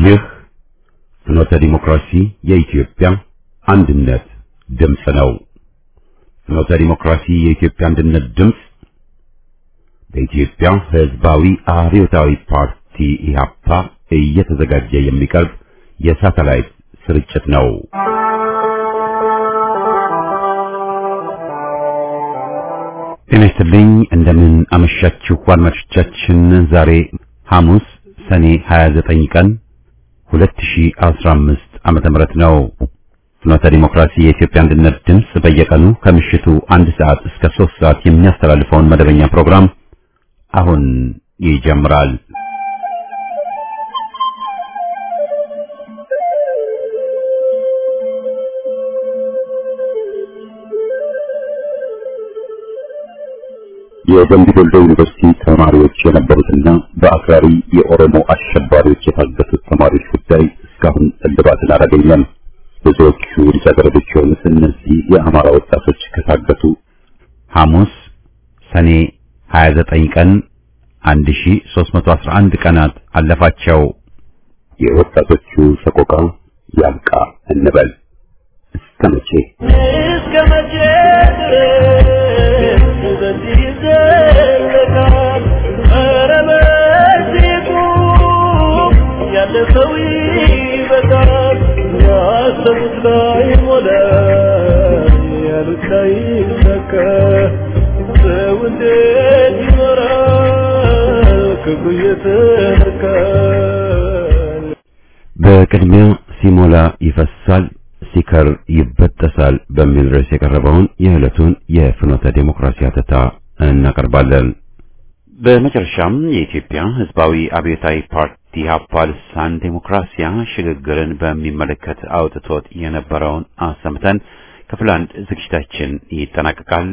ይህ ፍኖተ ዲሞክራሲ የኢትዮጵያ አንድነት ድምፅ ነው። ፍኖተ ዲሞክራሲ የኢትዮጵያ አንድነት ድምፅ በኢትዮጵያ ሕዝባዊ አብዮታዊ ፓርቲ ኢህአፓ እየተዘጋጀ የሚቀርብ የሳተላይት ስርጭት ነው። ጤና ይስጥልኝ። እንደምን አመሻችሁ አድማጮቻችን። ዛሬ ሐሙስ ሰኔ 29 ቀን 2015 ዓመተ ምህረት ነው። ፍኖተ ዲሞክራሲ የኢትዮጵያ አንድነት ድምፅ በየቀኑ ከምሽቱ አንድ ሰዓት እስከ ሶስት ሰዓት የሚያስተላልፈውን መደበኛ ፕሮግራም አሁን ይጀምራል። የደምቢ ዶሎ ዩኒቨርሲቲ ተማሪዎች የነበሩትና በአክራሪ የኦሮሞ አሸባሪዎች የታገቱት ተማሪዎች ጉዳይ እስካሁን እልባትን አላገኘም። ብዙዎቹ ልጃገረዶች የሆኑት እነዚህ የአማራ ወጣቶች ከታገቱ ሐሙስ ሰኔ 29 ቀን 1311 ቀናት አለፋቸው። የወጣቶቹ ሰቆቃ ያብቃ እንበል። እስከ መቼ እስከ መቼ ድረስ በዚህ ይዘለቃል? ኧረ በዚህ ቁም፣ ያለፈው ይበቃል። ያሰቡት ላይ ሞላ፣ ያሉት ላይ ይሳካ። ሰው እንዴት ይኖራል ክብሩ እየተነካ? በቅድሚያ ሲሞላ ይፈሳል ሲከር ይበጠሳል በሚል ርዕስ የቀረበውን የዕለቱን የፍኖተ ዴሞክራሲ አተታ እናቀርባለን። በመጨረሻም የኢትዮጵያ ሕዝባዊ አብዮታዊ ፓርቲ ኢህአፓ ልሳን ዴሞክራሲያ ሽግግርን በሚመለከት አውጥቶት የነበረውን አሰምተን ክፍል አንድ ዝግጅታችን ይጠናቀቃል።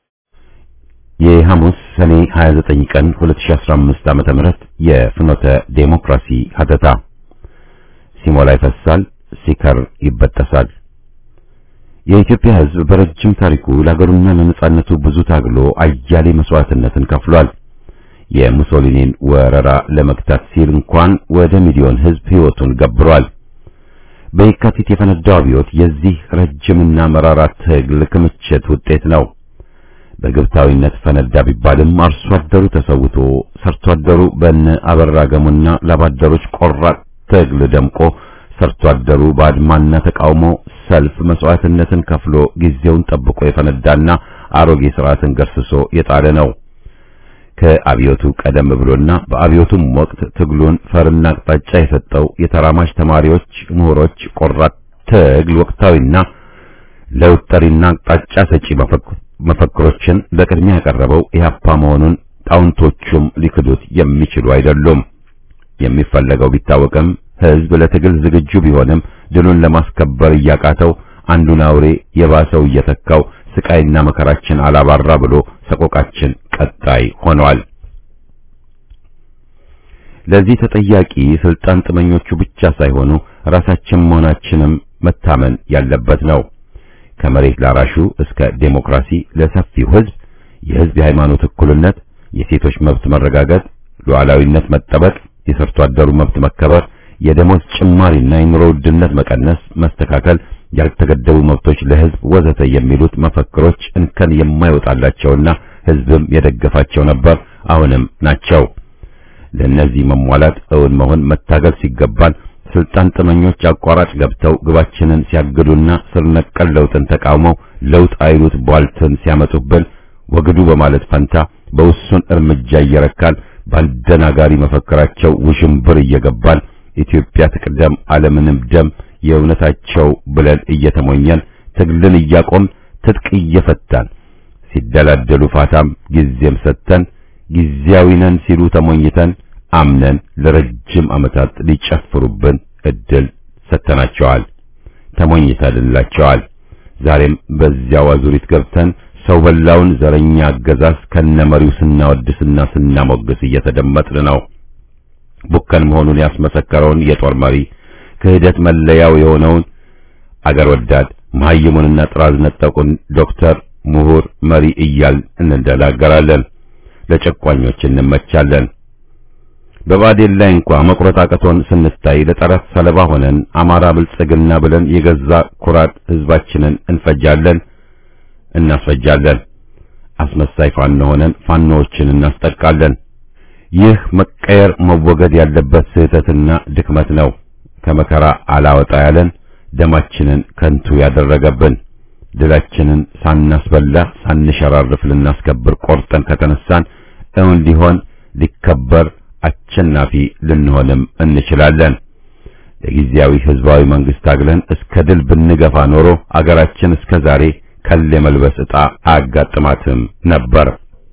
የሐሙስ ሰኔ 29 ቀን 2015 ዓመተ ምህረት የፍኖተ ዴሞክራሲ ሀተታ ሲሞላ ይፈሳል ሲከር ይበጠሳል። የኢትዮጵያ ሕዝብ በረጅም ታሪኩ ለሀገሩና ለነጻነቱ ብዙ ታግሎ አያሌ መስዋዕትነትን ከፍሏል። የሙሶሊኒን ወረራ ለመግታት ሲል እንኳን ወደ ሚሊዮን ሕዝብ ሕይወቱን ገብሯል። በየካቲት የፈነዳው አብዮት የዚህ ረጅምና መራራ ትግል ክምችት ውጤት ነው። በግብታዊነት ፈነዳ ቢባልም አርሶ አደሩ ተሰውቶ ሰርቶ አደሩ በነ አበራ ገሙና ላባደሮች ቆራጥ ትግል ደምቆ ሰርቶ አደሩ በአድማና ተቃውሞ ሰልፍ መስዋዕትነትን ከፍሎ ጊዜውን ጠብቆ የፈነዳና አሮጌ ስርዓትን ገርስሶ የጣለ ነው። ከአብዮቱ ቀደም ብሎና በአብዮቱም ወቅት ትግሉን ፈርና አቅጣጫ የሰጠው የተራማጅ ተማሪዎች፣ ምሁሮች ቆራጥ ትግል ወቅታዊና ለውጥ ጠሪና አቅጣጫ ሰጪ መፈክሮችን በቅድሚያ ያቀረበው ኢህአፓ መሆኑን ጣውንቶቹም ሊክዱት የሚችሉ አይደሉም። የሚፈለገው ቢታወቅም ህዝብ ለትግል ዝግጁ ቢሆንም ድሉን ለማስከበር እያቃተው አንዱን አውሬ የባሰው እየተካው ስቃይና መከራችን አላባራ ብሎ ሰቆቃችን ቀጣይ ሆኗል። ለዚህ ተጠያቂ ስልጣን ጥመኞቹ ብቻ ሳይሆኑ ራሳችን መሆናችንም መታመን ያለበት ነው። ከመሬት ላራሹ እስከ ዴሞክራሲ ለሰፊው ህዝብ፣ የህዝብ የሃይማኖት እኩልነት፣ የሴቶች መብት መረጋገጥ፣ ሉዓላዊነት መጠበቅ፣ የሰርቶ አደሩ መብት መከበር የደሞዝ ጭማሪና የኑሮ ውድነት መቀነስ፣ መስተካከል፣ ያልተገደቡ መብቶች ለህዝብ ወዘተ የሚሉት መፈክሮች እንከን የማይወጣላቸውና ህዝብም የደገፋቸው ነበር፣ አሁንም ናቸው። ለእነዚህ መሟላት እውን መሆን መታገል ሲገባን ስልጣን ጥመኞች አቋራጭ ገብተው ግባችንን ሲያግዱና ስር ነቀል ለውጥን ተቃውመው ለውጥ አይሉት ቧልትን ሲያመጡብን ወግዱ በማለት ፈንታ በውሱን እርምጃ እየረካን ባልደናጋሪ መፈክራቸው ውዥንብር እየገባን ኢትዮጵያ ትቅደም ዓለምንም ደም የእውነታቸው ብለን እየተሞኘን ትግልን እያቆም ትጥቅ እየፈታን ሲደላደሉ ፋታም ጊዜም ሰጥተን ጊዜያዊ ነን ሲሉ ተሞኝተን አምነን ለረጅም ዓመታት ሊጨፍሩብን እድል ሰጥተናቸዋል፣ ተሞኝተንላቸዋል። ዛሬም በዚያው አዙሪት ገብተን ሰው በላውን ዘረኛ አገዛዝ ከነመሪው ስናወድስና ስናሞግስ እየተደመጥን ነው። ቡከን መሆኑን ያስመሰከረውን የጦር መሪ ክህደት መለያው የሆነውን አገር ወዳድ መሐይሙንና ጥራዝ ነጠቁን ዶክተር ምሁር መሪ እያል እንደላገራለን። ለጨቋኞች እንመቻለን። በባዴን ላይ እንኳ መቁረጥ አቅቶን ስንታይ ለጠላት ሰለባ ሆነን አማራ ብልጽግና ብለን የገዛ ኩራት ህዝባችንን እንፈጃለን፣ እናስፈጃለን። አስመሳይ ፋኖ ሆነን ፋኖዎችን እናስጠቃለን። ይህ መቀየር መወገድ ያለበት ስህተትና ድክመት ነው። ከመከራ አላወጣ ያለን ደማችንን ከንቱ ያደረገብን ድላችንን ሳናስበላ ሳንሸራርፍ ልናስከብር ቆርጠን ከተነሳን እውን ሊሆን ሊከበር አሸናፊ ልንሆንም እንችላለን። ለጊዜያዊ ህዝባዊ መንግስት ታግለን እስከ ድል ብንገፋ ኖሮ አገራችን እስከ ዛሬ ከል የመልበስ ዕጣ አያጋጥማትም ነበር።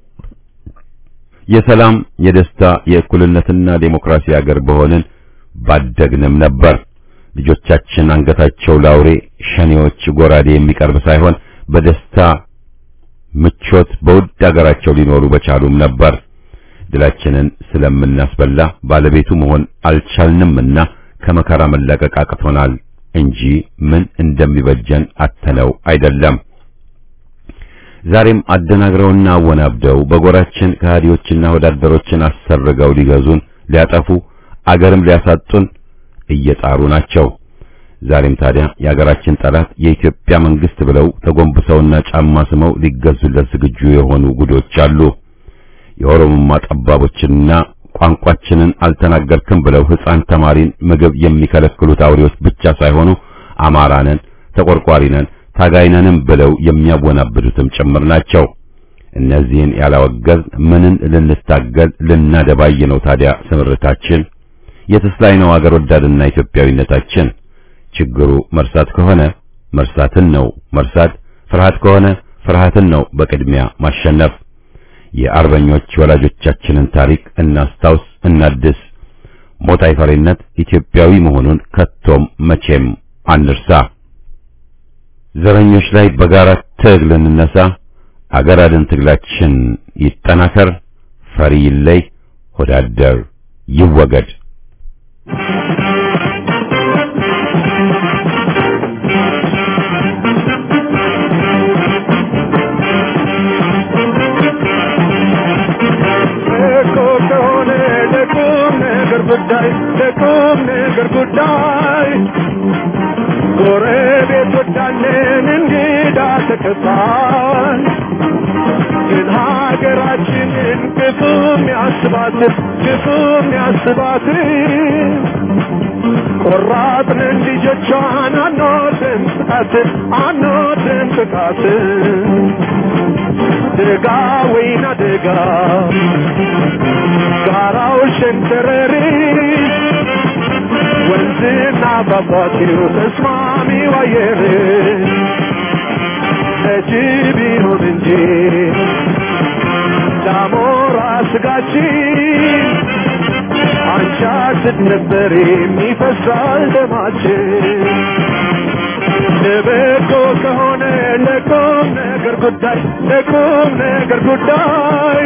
የሰላም፣ የደስታ፣ የእኩልነትና ዴሞክራሲ አገር በሆንን ባደግንም ነበር። ልጆቻችን አንገታቸው ላውሬ ሸኔዎች ጎራዴ የሚቀርብ ሳይሆን በደስታ ምቾት በውድ አገራቸው ሊኖሩ በቻሉም ነበር። ድላችንን ስለምናስበላ ባለቤቱ መሆን አልቻልንምና ከመከራ መላቀቅ አቅቶናል እንጂ ምን እንደሚበጀን አተነው አይደለም። ዛሬም አደናግረውና አወናብደው በጎራችን ከሃዲዎችና ወዳደሮችን አሰርገው ሊገዙን፣ ሊያጠፉ፣ አገርም ሊያሳጡን እየጣሩ ናቸው። ዛሬም ታዲያ የአገራችን ጠላት የኢትዮጵያ መንግስት ብለው ተጎንብሰውና ጫማ ስመው ሊገዙለት ዝግጁ የሆኑ ጉዶች አሉ። የኦሮሞማ ጠባቦችና ቋንቋችንን አልተናገርክም ብለው ሕፃን ተማሪን ምግብ የሚከለክሉት አውሬዎች ብቻ ሳይሆኑ አማራ ነን፣ ተቆርቋሪ ነን፣ ታጋይ ነንም ብለው የሚያወናብዱትም ጭምር ናቸው። እነዚህን ያላወገዝ ምንን ልንታገል ልናደባይ ነው ታዲያ ስምርታችን? የትስ ላይ ነው አገር ወዳድና ኢትዮጵያዊነታችን? ችግሩ መርሳት ከሆነ መርሳትን ነው መርሳት፣ ፍርሃት ከሆነ ፍርሃትን ነው በቅድሚያ ማሸነፍ። የአርበኞች ወላጆቻችንን ታሪክ እናስታውስ፣ እናድስ። ሞት አይፈሪነት ኢትዮጵያዊ መሆኑን ከቶም መቼም አንርሳ። ዘረኞች ላይ በጋራ ትግል እንነሳ። አገር አድን ትግላችን ይጠናከር። ፈሪ ይለይ፣ ሆዳደር ይወገድ። ጉዳይ ለቁም ነገር ጉዳይ ጎረቤት ወዳለን እንግዳ ተቀባይ ግን ሀገራችንን ክፉም ያስባት ክፉም ያስባት ቆራጥንን ልጆቿን አንወድም ጥቃት አንወድም ጥቃት ደጋ ወይና ደጋ ጋራው ሸንተረሪ ወንዝና ፏፏቴው ተስማሚ አየር ለጅብ ይሁን እንጂ ዳሞራ ስጋችን አንቻችን ነበር የሚፈሳል ደማችን ለበጎ ከሆነ ለቁም ነገር ጉዳይ ለቁም ነገር ጉዳይ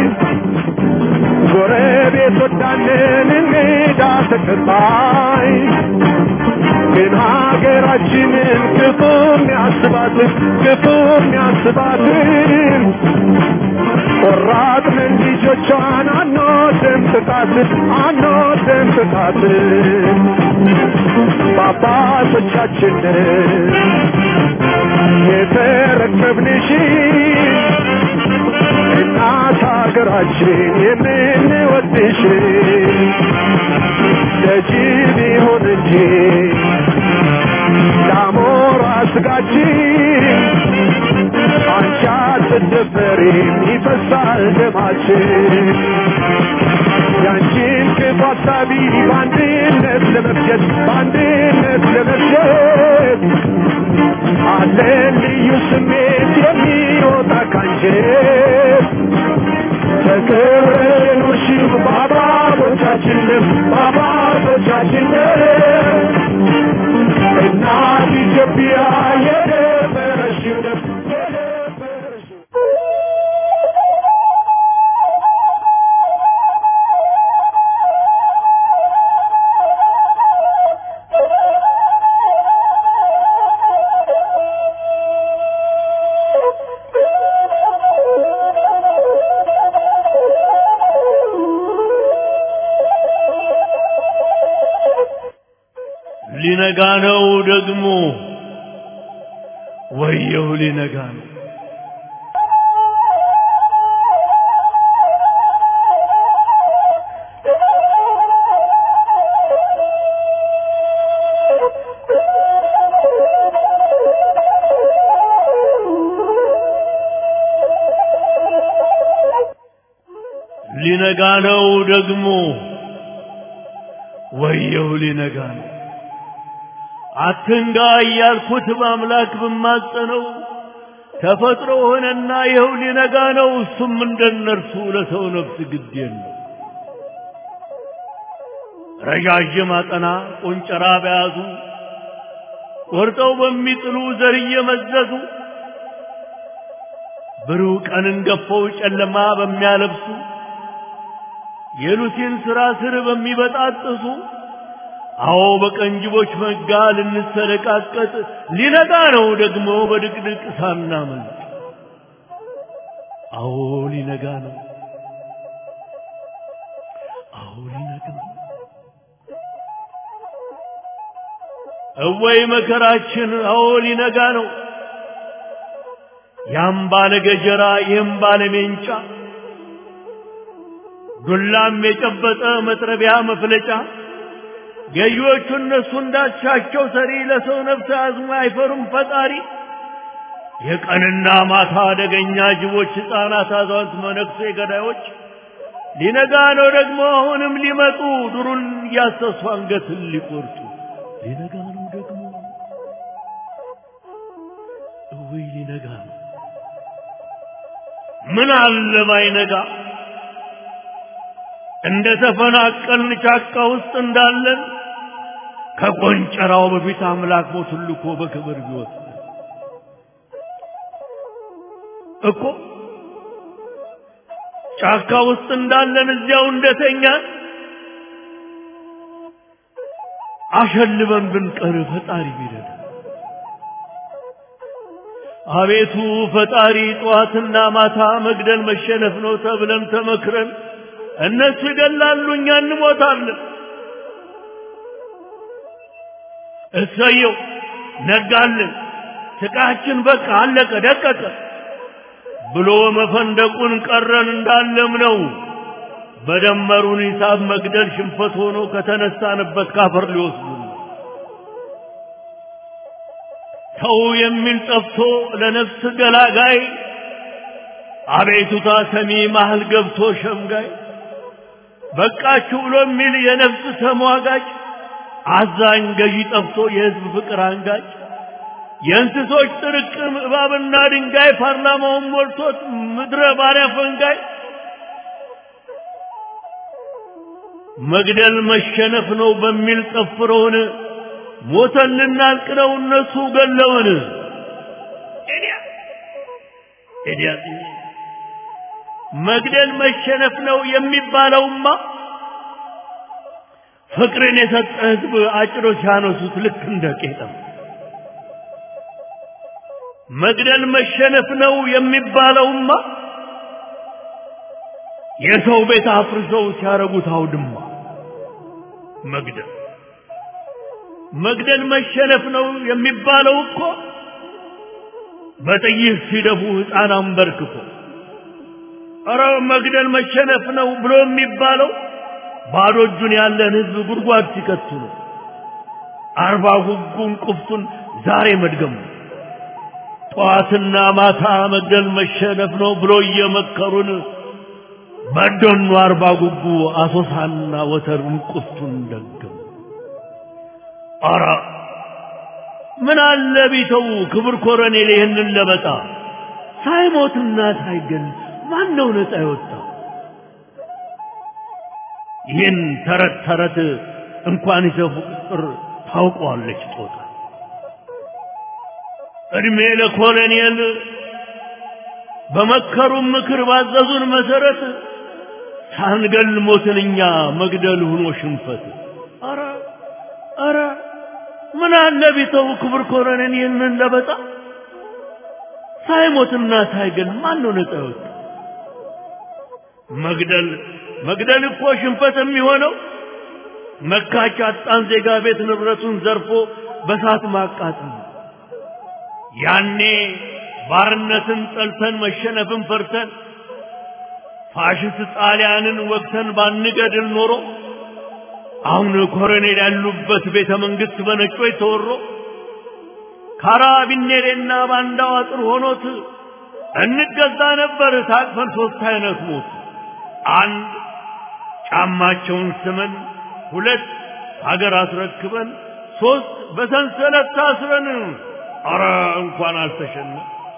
ጎረቤት ወዳንን እንግዳ ተቀባይ ግን ሀገራችንን ክፉም ያስባትን ክፉም ያስባትን ቆራጥንን ልጆቿን አንወድም ጥቃትን አንወድም ጥቃትን በአባቶቻችንን የተረከብንሽ እናት ሀገራችን የምንወድሽ ለጅብ ይሁን እንጂ ለአሞራ ስጋችን አንቺ አትደፈሪም ይፈሳል ደማችን ያንቺን ክፉ ሀሳቢ በአንድነት ለመፍጀት በአንድነት ለመፍጀት አለን ልዩ ስሜት የሚወጣ ካንጀት ተከብረን ውሽም በአባቶቻችንም በአባቶቻችንም እናት ኢትዮጵያ የደፈረሽው ደም የደፈረሽው ሊነጋ ነው ደግሞ ወየው ሊነጋ ነው ሊነጋ ነው ደግሞ ወየው ሊነጋ ነው አትንጋ እያልኩት በአምላክ ብማጸነው ተፈጥሮ ሆነና ይኸው ሊነጋ ነው እሱም እንደነርሱ ለሰው ነፍስ ግድ የለው ረዣዥም አጠና ቆንጨራ በያዙ ቆርጠው በሚጥሉ ዘር እየመዘዙ ብሩህ ቀንን ገፈው ጨለማ በሚያለብሱ የሉሲን ሥራ ስር በሚበጣጥሱ አዎ በቀንጅቦች መጋ ልንሰለቃቀጥ ሊነጋ ነው ደግሞ በድቅድቅ ሳናመልጥ አዎ ሊነጋ ነው አዎ ሊነጋ ነው እወይ መከራችን አዎ ሊነጋ ነው ያም ባለ ገጀራ ይህም ባለ ሜንጫ ዱላም የጨበጠ መጥረቢያ መፍለጫ ገዢዎቹ እነሱ እንዳሻቸው ሰሪ ለሰው ነፍስ አዝሞ አይፈሩም ፈጣሪ የቀንና ማታ አደገኛ ጅቦች ሕፃናት አዛውንት መነኩሴ ገዳዮች ሊነጋ ነው ደግሞ አሁንም ሊመጡ ዱሩን እያሰሱ አንገትን ሊቆርጡ ሊነጋ ነው ደግሞ እውይ ሊነጋ ነው ምን አለ ባይነጋ እንደ ተፈናቀልን ጫካ ውስጥ እንዳለን ከቆንጨራው በፊት አምላክ ሞቱን ልኮ በክብር ቢወጥ እኮ ጫካ ውስጥ እንዳለን እዚያው እንደተኛን አሸልበን ብንቀር ፈጣሪ ቢረዳ አቤቱ ፈጣሪ ጠዋትና ማታ መግደል መሸነፍ ነው ተብለን ተመክረን እነሱ ይገላሉ እኛ እንሞታለን እሰየው ነጋልን ስቃችን በቃ አለቀ ደቀቀ ብሎ መፈንደቁን ቀረን እንዳለም ነው በደመሩን ሂሳብ መግደል ሽንፈት ሆኖ ከተነሳንበት ካፈር ሊወስዱ ሰው የሚል ጠፍቶ ለነፍስ ገላጋይ አቤቱታ ሰሚ ማህል ገብቶ ሸምጋይ በቃችሁ ብሎ የሚል የነፍስ ተሟጋጭ አዛኝ ገዢ ጠፍቶ የህዝብ ፍቅር አንጋጭ የእንስሶች ጥርቅም እባብና ድንጋይ ፓርላማውን ሞልቶት ምድረ ባሪያ ፈንጋይ መግደል መሸነፍ ነው በሚል ጠፍረውን ሞተን ልናልቅ ነው እነሱ ገለውን መግደል መሸነፍ ነው የሚባለውማ ፍቅርን የሰጠ ህዝብ አጭሮ ሲያነሱት ልክ እንደ ቄጠም መግደል መሸነፍ ነው የሚባለውማ የሰው ቤት አፍርሰው ሲያረጉት አውድማ መግደል መግደል መሸነፍ ነው የሚባለው እኮ በጥይት ሲደፉ ሕፃን አንበርክኮ ኧረ መግደል መሸነፍ ነው ብሎ የሚባለው ባዶ እጁን ያለን ህዝብ ጉድጓድ ሲከቱ ነው። አርባ ጉጉን ቁፍቱን ዛሬ መድገሙ ጠዋትና ማታ መግደል መሸነፍ ነው ብሎ እየመከሩን በደኑ አርባ ጉጉ አሶሳና ወተርን ቁፍቱን ደገሙ። ኧረ ምን አለ ቢተው ክብር ኮረኔል ይህንን ለበጣ ሳይሞትና ሳይገል ማን ነው ነፃ የወጣው? ይህን ተረት ተረት እንኳን ይዘፉ ቁጥር ታውቀዋለች ጦጣ። እድሜ ለኮሎኔል በመከሩን ምክር ባዘዙን መሰረት ሳንገል ሞትን እኛ መግደል ሆኖ ሽንፈት። አረ አረ ምን አለ ቢተው ክብር ኮሎኔል ይህንን ለበጣ ሳይሞትና ሳይገል ማን ነው ነፃ የወጣ? መግደል መግደል እኮ ሽንፈት የሚሆነው መካች አጣን ዜጋ ቤት ንብረቱን ዘርፎ በሳት ማቃጠል ያኔ ባርነትን ጠልተን መሸነፍን ፈርተን ፋሽስት ጣሊያንን ወቅተን ባንገድል ኖሮ አሁን ኮሎኔል ያሉበት ቤተ መንግስት በነጮች ተወሮ ካራቢኔሬና ባንዳው አጥር ሆኖት እንገዛ ነበር ታቅፈን ሶስት አይነት ሞት አንድ ጫማቸውን ስመን ሁለት ሀገር አስረክበን ሶስት በሰንሰለት ታስረን አረ እንኳን አልተሸነ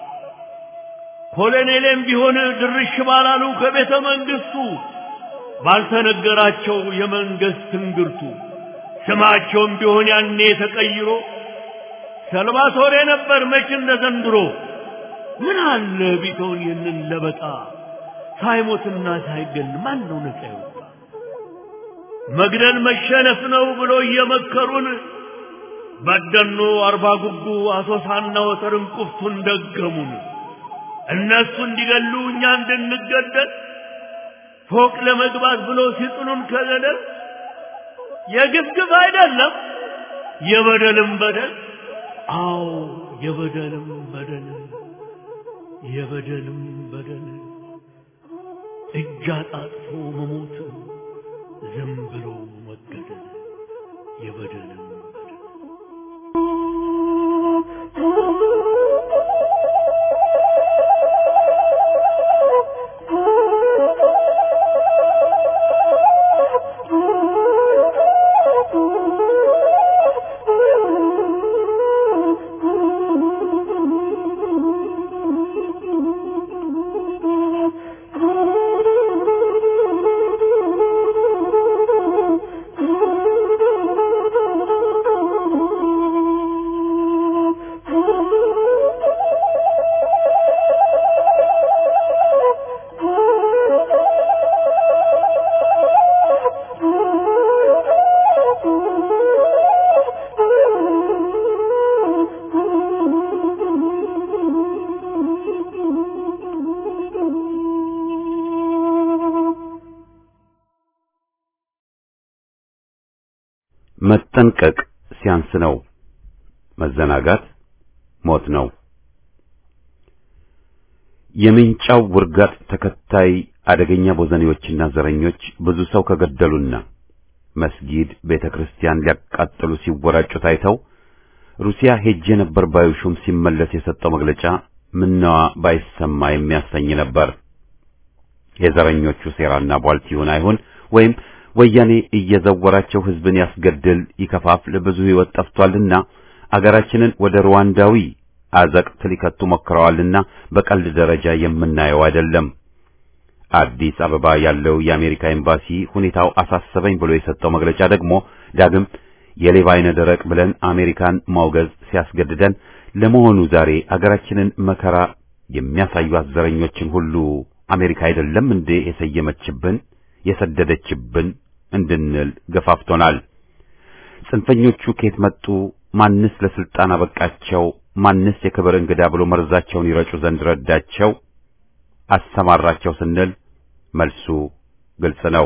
ኮሎኔሌም ቢሆን ድርሽ ባላሉ ከቤተ መንግስቱ ባልተነገራቸው የመንግስት ትንግርቱ ስማቸውም ቢሆን ያኔ ተቀይሮ ሰልቫቶሬ ነበር መች እንደ ዘንድሮ ምን አለ ቢተውን ይህንን ለበጣ ሳይሞትና ሳይገል ማን ነው ነፃ ይወጣ መግደል መሸነፍ ነው ብሎ እየመከሩን በደኖ አርባ ጉጉ አሶሳና ወተርን ቁፍቱን ደገሙን እነሱ እንዲገሉ እኛ እንድንገደል ፎቅ ለመግባት ብሎ ሲጥሉን ከገደል የግፍግፍ አይደለም የበደልም በደል አዎ የበደልም በደል የበደልም በደል እጅ አጣጥፎ መሞት ዝም ብሎ መገደል የበደልም በደል መጠንቀቅ ሲያንስ ነው። መዘናጋት ሞት ነው። የምንጫው ውርጋጥ ተከታይ አደገኛ ቦዘኔዎችና ዘረኞች ብዙ ሰው ከገደሉና መስጊድ፣ ቤተ ክርስቲያን ሊያቃጥሉ ሲወራጩ ታይተው ሩሲያ ሄጄ ነበር ባዩ ሹም ሲመለስ የሰጠው መግለጫ ምነዋ ባይሰማ የሚያሰኝ ነበር። የዘረኞቹ ሴራና ቧልት ይሁን አይሁን ወይም ወያኔ እየዘወራቸው ህዝብን ያስገድል ይከፋፍል ብዙ ህይወት ጠፍቷልና አገራችንን ወደ ሩዋንዳዊ አዘቅት ሊከቱ ሞክረዋልና በቀልድ ደረጃ የምናየው አይደለም። አዲስ አበባ ያለው የአሜሪካ ኤምባሲ ሁኔታው አሳሰበኝ ብሎ የሰጠው መግለጫ ደግሞ ዳግም የሌባ አይነ ደረቅ ብለን አሜሪካን ማውገዝ ሲያስገድደን ለመሆኑ ዛሬ አገራችንን መከራ የሚያሳዩት ዘረኞችን ሁሉ አሜሪካ አይደለም እንዴ የሰየመችብን የሰደደችብን እንድንል ገፋፍቶናል። ጽንፈኞቹ ከየት መጡ? ማንስ ለስልጣን አበቃቸው? ማንስ የክብር እንግዳ ብሎ መርዛቸውን ይረጩ ዘንድ ረዳቸው? አሰማራቸው ስንል መልሱ ግልጽ ነው።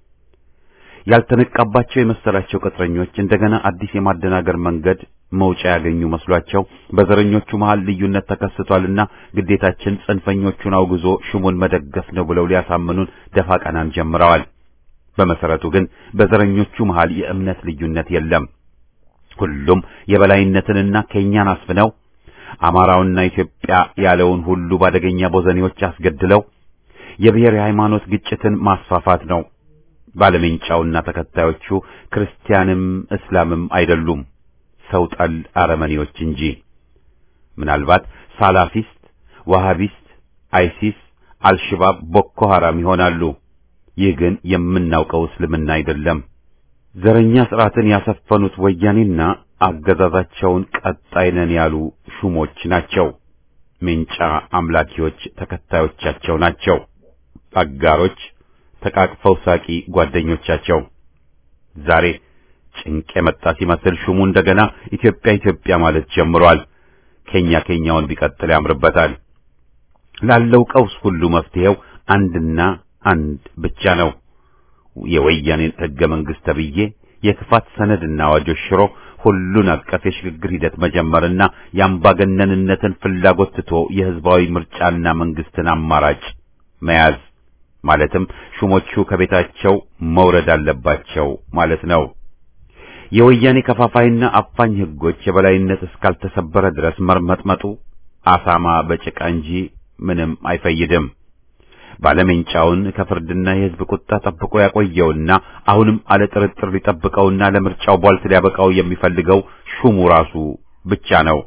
ያልተነቃባቸው የመሰላቸው ቅጥረኞች እንደገና አዲስ የማደናገር መንገድ መውጫ ያገኙ መስሏቸው በዘረኞቹ መሃል ልዩነት ተከስቷልና ግዴታችን ጽንፈኞቹን አውግዞ ሹሙን መደገፍ ነው ብለው ሊያሳምኑን ደፋ ቀናን ጀምረዋል። በመሰረቱ ግን በዘረኞቹ መሃል የእምነት ልዩነት የለም። ሁሉም የበላይነትንና ከኛን አስፍነው አማራውና ኢትዮጵያ ያለውን ሁሉ ባደገኛ ቦዘኔዎች አስገድለው የብሔር የሃይማኖት ግጭትን ማስፋፋት ነው። ባለሜንጫውና ተከታዮቹ ክርስቲያንም እስላምም አይደሉም፣ ሰው ጠል አረመኔዎች እንጂ። ምናልባት ሳላፊስት፣ ዋሃቢስት፣ አይሲስ፣ አልሽባብ፣ ቦኮ ሐራም ይሆናሉ። ይህ ግን የምናውቀው እስልምና አይደለም። ዘረኛ ስርዓትን ያሰፈኑት ወያኔና አገዛዛቸውን ቀጣይ ነን ያሉ ሹሞች ናቸው። ሜንጫ አምላኪዎች ተከታዮቻቸው ናቸው። አጋሮች ተቃቅፈው ሳቂ ጓደኞቻቸው። ዛሬ ጭንቅ የመጣ ሲመስል ሹሙ እንደገና ኢትዮጵያ ኢትዮጵያ ማለት ጀምሯል። ከኛ ከኛውን ቢቀጥል ያምርበታል። ላለው ቀውስ ሁሉ መፍትሄው አንድና አንድ ብቻ ነው። የወያኔን ሕገ መንግሥት ተብዬ የክፋት ሰነድና አዋጆች ሽሮ ሁሉን አቀፍ የሽግግር ሂደት መጀመርና የአምባገነንነትን ፍላጎት ትቶ የህዝባዊ ምርጫና መንግስትን አማራጭ መያዝ ማለትም ሹሞቹ ከቤታቸው መውረድ አለባቸው ማለት ነው። የወያኔ ከፋፋይና አፋኝ ህጎች የበላይነት እስካልተሰበረ ድረስ መርመጥመጡ አሳማ በጭቃ እንጂ ምንም አይፈይድም። ባለሜንጫውን ከፍርድና የህዝብ ቁጣ ጠብቆ ያቆየውና አሁንም አለ ጥርጥር ሊጠብቀውና ለምርጫው ቧልት ሊያበቃው የሚፈልገው ሹሙ ራሱ ብቻ ነው።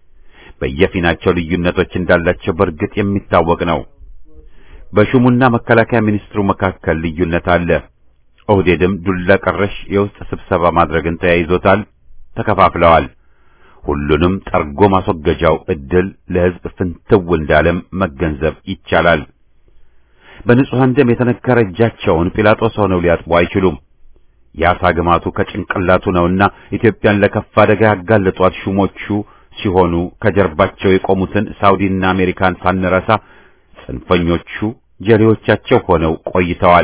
በየፊናቸው ልዩነቶች እንዳላቸው በእርግጥ የሚታወቅ ነው። በሹሙና መከላከያ ሚኒስትሩ መካከል ልዩነት አለ። ኦህዴድም ዱላ ቀረሽ የውስጥ ስብሰባ ማድረግን ተያይዞታል። ተከፋፍለዋል። ሁሉንም ጠርጎ ማስወገጃው እድል ለህዝብ ፍንትው እንዳለም መገንዘብ ይቻላል። በንጹሐን ደም የተነከረ እጃቸውን ጲላጦስ ሆነው ሊያጥቡ አይችሉም። የአሳ ግማቱ ከጭንቅላቱ ነውና ኢትዮጵያን ለከፋ አደጋ ያጋለጧት ሹሞቹ ሲሆኑ ከጀርባቸው የቆሙትን ሳውዲና አሜሪካን ሳንረሳ ጽንፈኞቹ ጀሌዎቻቸው ሆነው ቆይተዋል።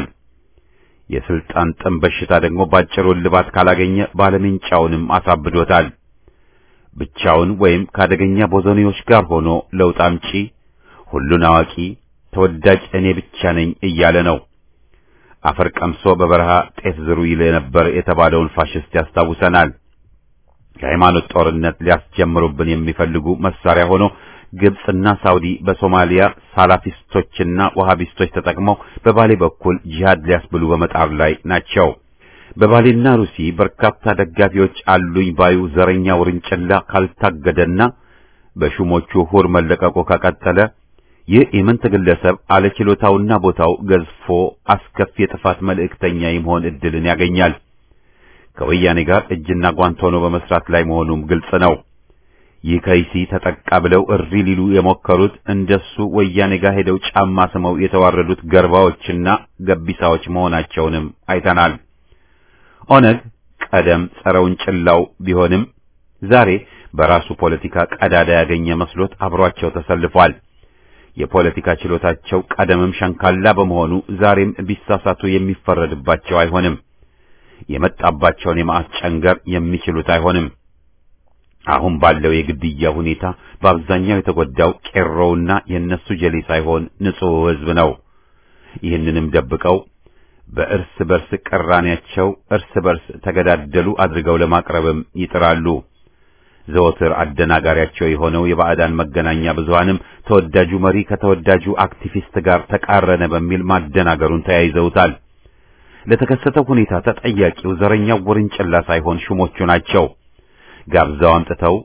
የስልጣን ጥም በሽታ ደግሞ ባጭሩ እልባት ካላገኘ ባለሜንጫውንም አሳብዶታል። ብቻውን ወይም ከአደገኛ ቦዘኔዎች ጋር ሆኖ ለውጥ አምጪ፣ ሁሉን አዋቂ፣ ተወዳጅ እኔ ብቻ ነኝ እያለ ነው። አፈር ቀምሶ በበረሃ ጤፍ ዝሩ ይል ነበር የተባለውን ፋሽስት ያስታውሰናል። የሃይማኖት ጦርነት ሊያስጀምሩብን የሚፈልጉ መሳሪያ ሆኖ ግብጽና ሳውዲ በሶማሊያ ሳላፊስቶችና ወሃቢስቶች ተጠቅመው በባሌ በኩል ጂሃድ ሊያስብሉ በመጣር ላይ ናቸው። በባሌና ሩሲ በርካታ ደጋፊዎች አሉኝ ባዩ ዘረኛ ውርንጭላ ካልታገደና በሹሞቹ ሁር መለቀቁ ከቀጠለ ይህ ኢምንት ግለሰብ አለችሎታውና ቦታው ገዝፎ አስከፊ የጥፋት መልእክተኛ የመሆን እድልን ያገኛል። ከወያኔ ጋር እጅና ጓንት ሆኖ በመስራት ላይ መሆኑም ግልጽ ነው። ይህ ከይሲ ተጠቃ ብለው እሪ ሊሉ የሞከሩት እንደሱ ወያኔ ጋር ሄደው ጫማ ስመው የተዋረዱት ገርባዎችና ገቢሳዎች መሆናቸውንም አይተናል። ኦነግ ቀደም ጸረ ውንጭላው ቢሆንም ዛሬ በራሱ ፖለቲካ ቀዳዳ ያገኘ መስሎት አብሯቸው ተሰልፏል። የፖለቲካ ችሎታቸው ቀደምም ሸንካላ በመሆኑ ዛሬም ቢሳሳቱ የሚፈረድባቸው አይሆንም። የመጣባቸውን የመዓት ጨንገር የሚችሉት አይሆንም። አሁን ባለው የግድያ ሁኔታ በአብዛኛው የተጎዳው ቄሮውና የእነሱ ጀሌ ሳይሆን ንጹሕ ሕዝብ ነው። ይህንንም ደብቀው በእርስ በርስ ቅራኔያቸው እርስ በርስ ተገዳደሉ አድርገው ለማቅረብም ይጥራሉ። ዘወትር አደናጋሪያቸው የሆነው የባዕዳን መገናኛ ብዙሃንም ተወዳጁ መሪ ከተወዳጁ አክቲቪስት ጋር ተቃረነ በሚል ማደናገሩን ተያይዘውታል። ለተከሰተው ሁኔታ ተጠያቂው ዘረኛው ውርንጭላ ሳይሆን ሹሞቹ ናቸው። ጋብዛው አምጥተው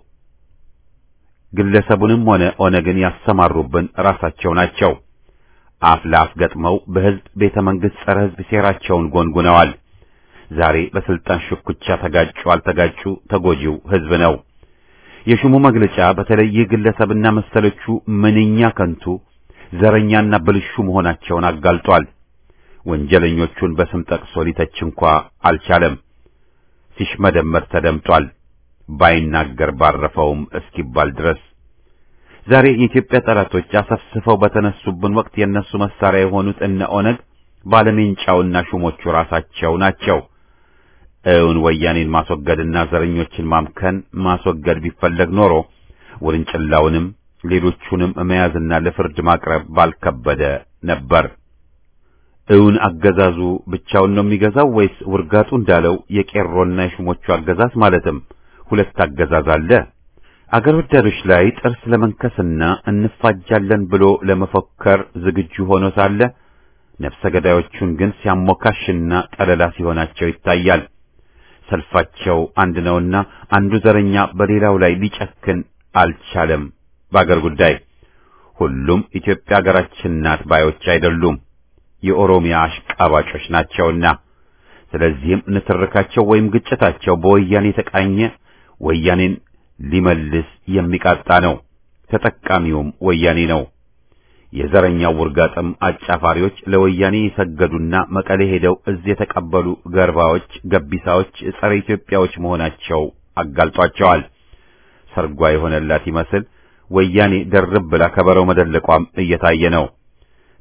ግለሰቡንም ሆነ ኦነግን ያሰማሩብን ራሳቸው ናቸው። አፍ ለአፍ ገጥመው በሕዝብ ቤተ መንግሥት ጸረ ሕዝብ ሴራቸውን ጎንጉነዋል። ዛሬ በስልጣን ሽኩቻ ተጋጩ አልተጋጩ ተጎጂው ሕዝብ ነው። የሹሙ መግለጫ በተለይ ይህ ግለሰብና መሰሎቹ ምንኛ ከንቱ ዘረኛና ብልሹ መሆናቸውን አጋልጧል። ወንጀለኞቹን በስም ጠቅሶ ሊተች እንኳ አልቻለም። ሲሽመደመድ ተደምጧል። ባይናገር ባረፈውም እስኪባል ድረስ ዛሬ የኢትዮጵያ ጠላቶች አሰፍስፈው በተነሱብን ወቅት የነሱ መሳሪያ የሆኑት እነ ኦነግ ባለሜንጫውና ሹሞቹ ራሳቸው ናቸው። እውን ወያኔን ማስወገድና ዘረኞችን ማምከን ማስወገድ ቢፈለግ ኖሮ ውርንጭላውንም ሌሎቹንም መያዝና ለፍርድ ማቅረብ ባልከበደ ነበር። እውን አገዛዙ ብቻውን ነው የሚገዛው ወይስ ውርጋጡ እንዳለው የቄሮና የሹሞቹ አገዛዝ ማለትም ሁለት አገዛዝ አለ? አገር ወዳዶች ላይ ጥርስ ለመንከስና እንፋጃለን ብሎ ለመፎከር ዝግጁ ሆኖ ሳለ ነፍሰ ገዳዮቹን ግን ሲያሞካሽና ጠለላ ሲሆናቸው ይታያል። ሰልፋቸው አንድ ነውና አንዱ ዘረኛ በሌላው ላይ ሊጨክን አልቻለም። በአገር ጉዳይ ሁሉም ኢትዮጵያ ሀገራችን ናት ባዮች አይደሉም፣ የኦሮሚያ አሽቃባጮች ናቸውና። ስለዚህም ንትርካቸው ወይም ግጭታቸው በወያኔ የተቃኘ ወያኔን ሊመልስ የሚቃጣ ነው። ተጠቃሚውም ወያኔ ነው። የዘረኛው ውርጋጥም አጫፋሪዎች ለወያኔ የሰገዱና መቀሌ ሄደው እዚህ የተቀበሉ ገርባዎች፣ ገቢሳዎች፣ ጸረ ኢትዮጵያዎች መሆናቸው አጋልጧቸዋል። ሰርጓ የሆነላት ይመስል ወያኔ ደርብ ብላ ከበረው መደለቋም እየታየ ነው።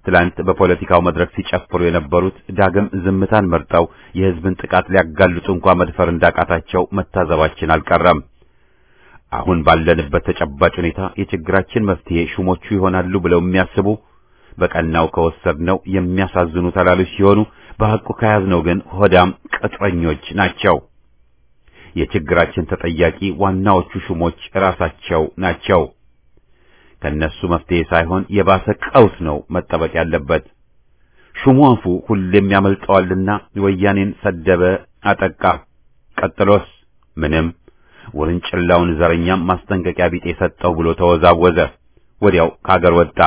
ትላንት በፖለቲካው መድረክ ሲጨፍሩ የነበሩት ዳግም ዝምታን መርጠው የሕዝብን ጥቃት ሊያጋልጡ እንኳ መድፈር እንዳቃታቸው መታዘባችን አልቀረም። አሁን ባለንበት ተጨባጭ ሁኔታ የችግራችን መፍትሄ ሹሞቹ ይሆናሉ ብለው የሚያስቡ በቀናው ከወሰድነው የሚያሳዝኑ ተላሎች ሲሆኑ በሐቁ ከያዝነው ግን ሆዳም ቅጥረኞች ናቸው። የችግራችን ተጠያቂ ዋናዎቹ ሹሞች ራሳቸው ናቸው። ከነሱ መፍትሄ ሳይሆን የባሰ ቀውስ ነው መጠበቅ ያለበት። ሹሙ አፉ ሁሌም ያመልጠዋልና ወያኔን ሰደበ፣ አጠቃ። ቀጥሎስ ምንም ውርንጭላውን ዘረኛም ማስጠንቀቂያ ቢጤ ሰጠው ብሎ ተወዛወዘ። ወዲያው ከአገር ወጣ።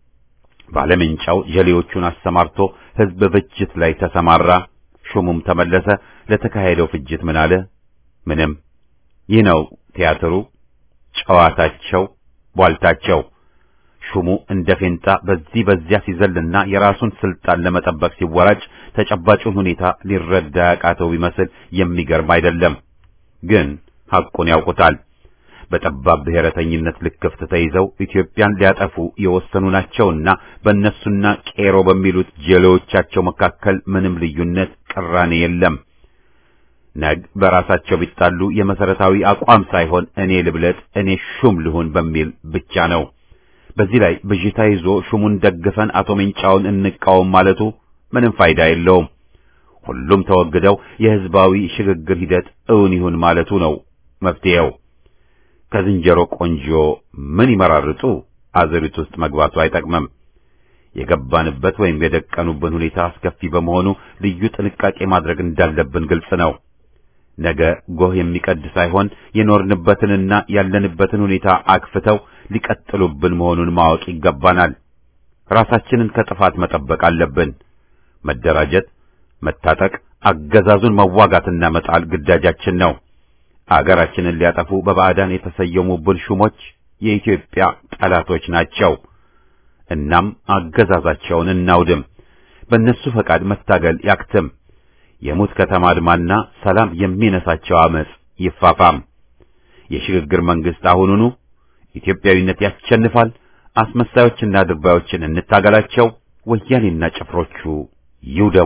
ባለምንጫው ጀሌዎቹን አሰማርቶ ሕዝብ ፍጅት ላይ ተሰማራ። ሹሙም ተመለሰ። ለተካሄደው ፍጅት ምን አለ? ምንም። ይህ ነው ቲያትሩ፣ ጨዋታቸው፣ ቧልታቸው። ሹሙ እንደ ፌንጣ በዚህ በዚያ ሲዘልና የራሱን ስልጣን ለመጠበቅ ሲወራጭ ተጨባጩን ሁኔታ ሊረዳ ያቃተው ቢመስል የሚገርም አይደለም። ግን ሐቁን ያውቁታል። በጠባብ ብሔረተኝነት ልክፍት ተይዘው ኢትዮጵያን ሊያጠፉ የወሰኑ ናቸውና በእነሱና ቄሮ በሚሉት ጀሌዎቻቸው መካከል ምንም ልዩነት፣ ቅራኔ የለም። ነግ በራሳቸው ቢጣሉ የመሰረታዊ አቋም ሳይሆን እኔ ልብለጥ፣ እኔ ሹም ልሁን በሚል ብቻ ነው። በዚህ ላይ ብዥታ ይዞ ሹሙን ደግፈን አቶ ሜንጫውን እንቃወም ማለቱ ምንም ፋይዳ የለውም። ሁሉም ተወግደው የህዝባዊ ሽግግር ሂደት እውን ይሁን ማለቱ ነው መፍትሄው። ከዝንጀሮ ቆንጆ ምን ይመራርጡ አዘሪት ውስጥ መግባቱ አይጠቅምም። የገባንበት ወይም የደቀኑብን ሁኔታ አስከፊ በመሆኑ ልዩ ጥንቃቄ ማድረግ እንዳለብን ግልጽ ነው። ነገ ጎህ የሚቀድ ሳይሆን የኖርንበትንና ያለንበትን ሁኔታ አክፍተው ሊቀጥሉብን መሆኑን ማወቅ ይገባናል። ራሳችንን ከጥፋት መጠበቅ አለብን። መደራጀት፣ መታጠቅ፣ አገዛዙን መዋጋትና መጣል ግዳጃችን ነው። አገራችንን ሊያጠፉ በባዕዳን የተሰየሙብን ሹሞች የኢትዮጵያ ጠላቶች ናቸው። እናም አገዛዛቸውን እናውድም። በእነሱ ፈቃድ መታገል ያክትም። የሙት ከተማ አድማና ሰላም የሚነሳቸው አመጽ ይፋፋም። የሽግግር መንግስት አሁኑኑ ኢትዮጵያዊነት ያስቸንፋል። አስመሳዮችና ድርባዮችን እንታገላቸው። ወያኔና ጭፍሮቹ ይውደሙ።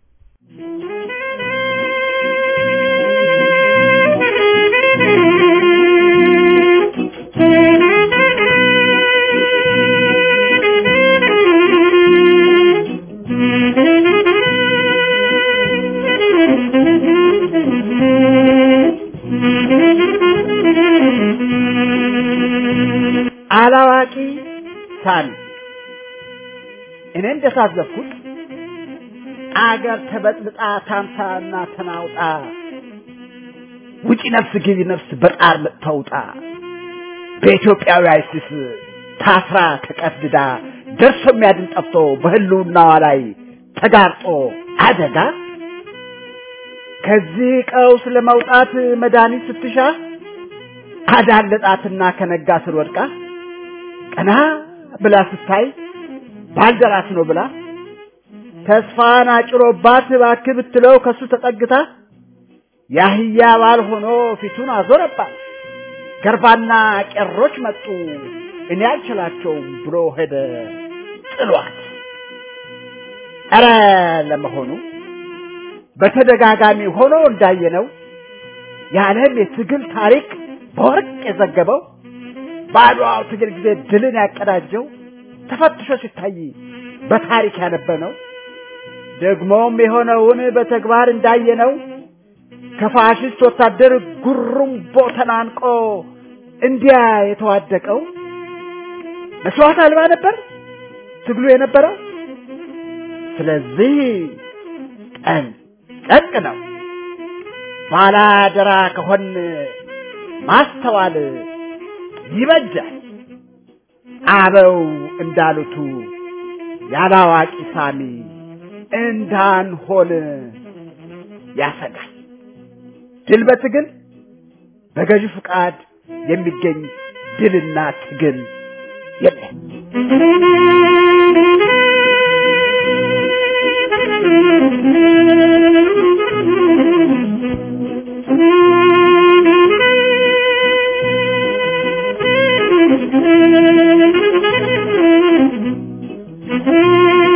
አላዋቂ ሳል እኔ እንደታዘብኩት አገር ተበጥብጣ ታምሳና ተናውጣ ውጪ ነፍስ ግቢ ነፍስ በጣር ተውጣ በኢትዮጵያዊ አይሲስ ታስራ ተቀፍድዳ ደርሶ የሚያድን ጠፍቶ በህልውናዋ ላይ ተጋርጦ አደጋ ከዚህ ቀውስ ለመውጣት መድኃኒት ስትሻ አዳለጣትና ከነጋ ስር ወድቃ ቀና ብላ ስታይ ባልደራስ ነው ብላ ተስፋን አጭሮባት እባክህ ብትለው ከሱ ተጠግታ ያህያ ባል ሆኖ ፊቱን አዞረባት። ገርባና ቄሮች መጡ እኔ አልችላቸውም ብሎ ሄደ ጥሏት። ኧረ ለመሆኑ በተደጋጋሚ ሆኖ እንዳየነው የዓለም የትግል ታሪክ በወርቅ የዘገበው በአድዋው ትግል ጊዜ ድልን ያቀዳጀው ተፈትሾ ሲታይ በታሪክ ያነበነው ደግሞም የሆነውን በተግባር እንዳየነው ከፋሽስት ወታደር ጉሩምቦ ተናንቆ እንዲያ የተዋደቀው መስዋዕት አልባ ነበር ትግሉ የነበረው። ስለዚህ ቀን ጨቅ ነው። ባላደራ ከሆን ማስተዋል ይበጃል። አበው እንዳሉቱ ያላዋቂ ሳሚ እንዳንሆን ያሰጋል። ድል በትግል በገዢ ፍቃድ የሚገኝ ድልና ትግል የለም። Thank you.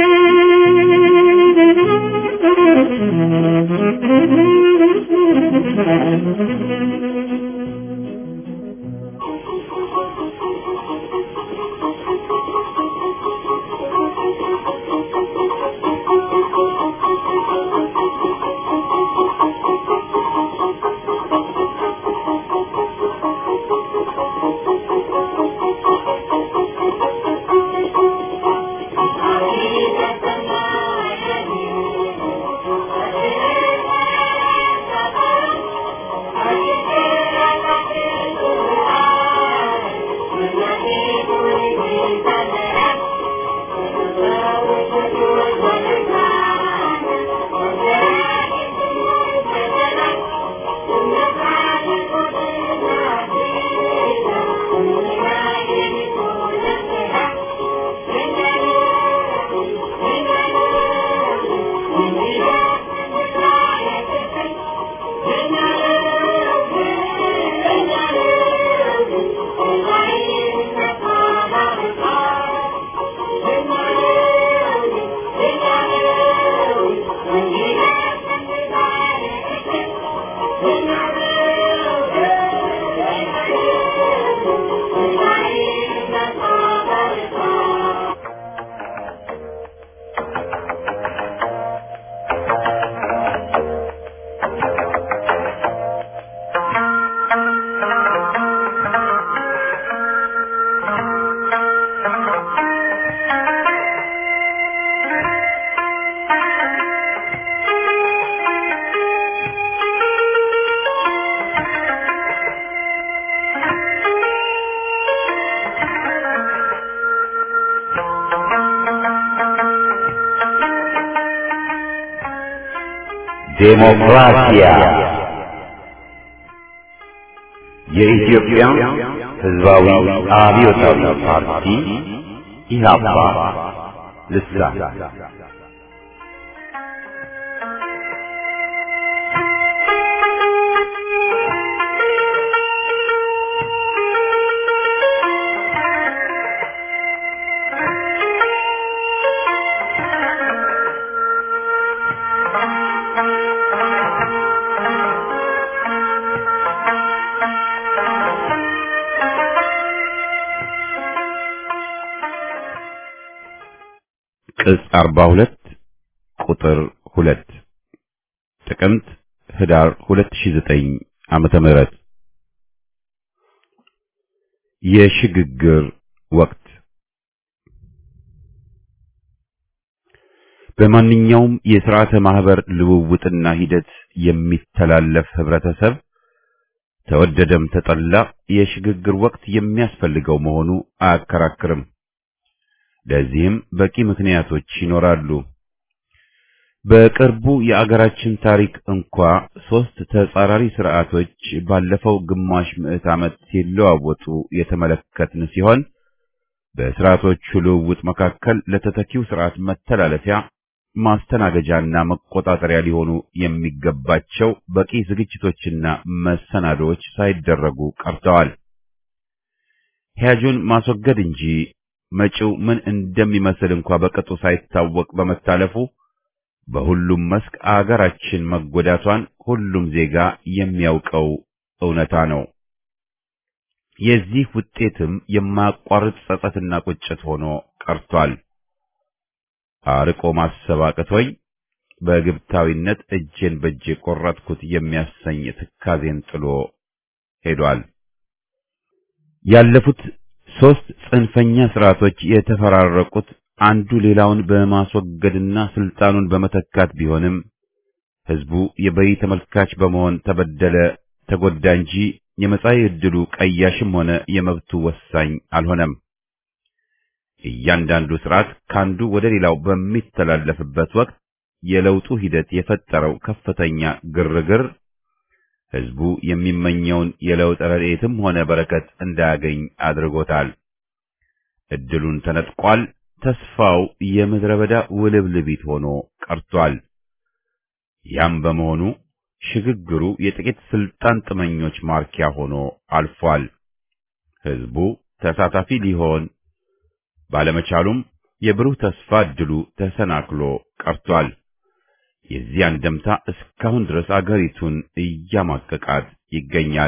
ዴሞክራሲያ የኢትዮጵያ ሕዝባዊ አብዮታዊ ፓርቲ ኢህአፓ ልሳን ቅጽ 42 ቁጥር 2 ጥቅምት ህዳር 2009 ዓመተ ምህረት የሽግግር ወቅት በማንኛውም የሥርዓተ ማህበር ልውውጥና ሂደት የሚተላለፍ ህብረተሰብ ተወደደም ተጠላ የሽግግር ወቅት የሚያስፈልገው መሆኑ አያከራክርም። ለዚህም በቂ ምክንያቶች ይኖራሉ። በቅርቡ የአገራችን ታሪክ እንኳ ሶስት ተጻራሪ ስርዓቶች ባለፈው ግማሽ ምዕት ዓመት ሲለዋወጡ የተመለከትን ሲሆን በስርዓቶቹ ልውውጥ መካከል ለተተኪው ስርዓት መተላለፊያ ማስተናገጃና መቆጣጠሪያ ሊሆኑ የሚገባቸው በቂ ዝግጅቶችና መሰናዶዎች ሳይደረጉ ቀርተዋል። ሂያጁን ማስወገድ እንጂ መጪው ምን እንደሚመስል እንኳ በቅጡ ሳይታወቅ በመታለፉ በሁሉም መስክ አገራችን መጎዳቷን ሁሉም ዜጋ የሚያውቀው እውነታ ነው። የዚህ ውጤትም የማያቋርጥ ጸጸትና ቁጭት ሆኖ ቀርቷል። አርቆ ማሰብ አቅቶኝ በግብታዊነት እጄን በእጄ ቆረጥኩት የሚያሰኝ ትካዜን ጥሎ ሄዷል። ያለፉት ሶስት ጽንፈኛ ስርዓቶች የተፈራረቁት አንዱ ሌላውን በማስወገድና ስልጣኑን በመተካት ቢሆንም ህዝቡ የበይ ተመልካች በመሆን ተበደለ፣ ተጎዳ እንጂ የመጻኢ ዕድሉ ቀያሽም ሆነ የመብቱ ወሳኝ አልሆነም። እያንዳንዱ ስርዓት ካንዱ ወደ ሌላው በሚተላለፍበት ወቅት የለውጡ ሂደት የፈጠረው ከፍተኛ ግርግር ህዝቡ የሚመኘውን የለውጥ ረድኤትም ሆነ በረከት እንዳያገኝ አድርጎታል። እድሉን ተነጥቋል። ተስፋው የምድረ በዳ ውልብልቢት ሆኖ ቀርቷል። ያም በመሆኑ ሽግግሩ የጥቂት ስልጣን ጥመኞች ማርኪያ ሆኖ አልፏል። ህዝቡ ተሳታፊ ሊሆን ባለመቻሉም የብሩህ ተስፋ እድሉ ተሰናክሎ ቀርቷል። የዚህ አንደምታ እስካሁን ድረስ አገሪቱን እያማቀቃት ይገኛል።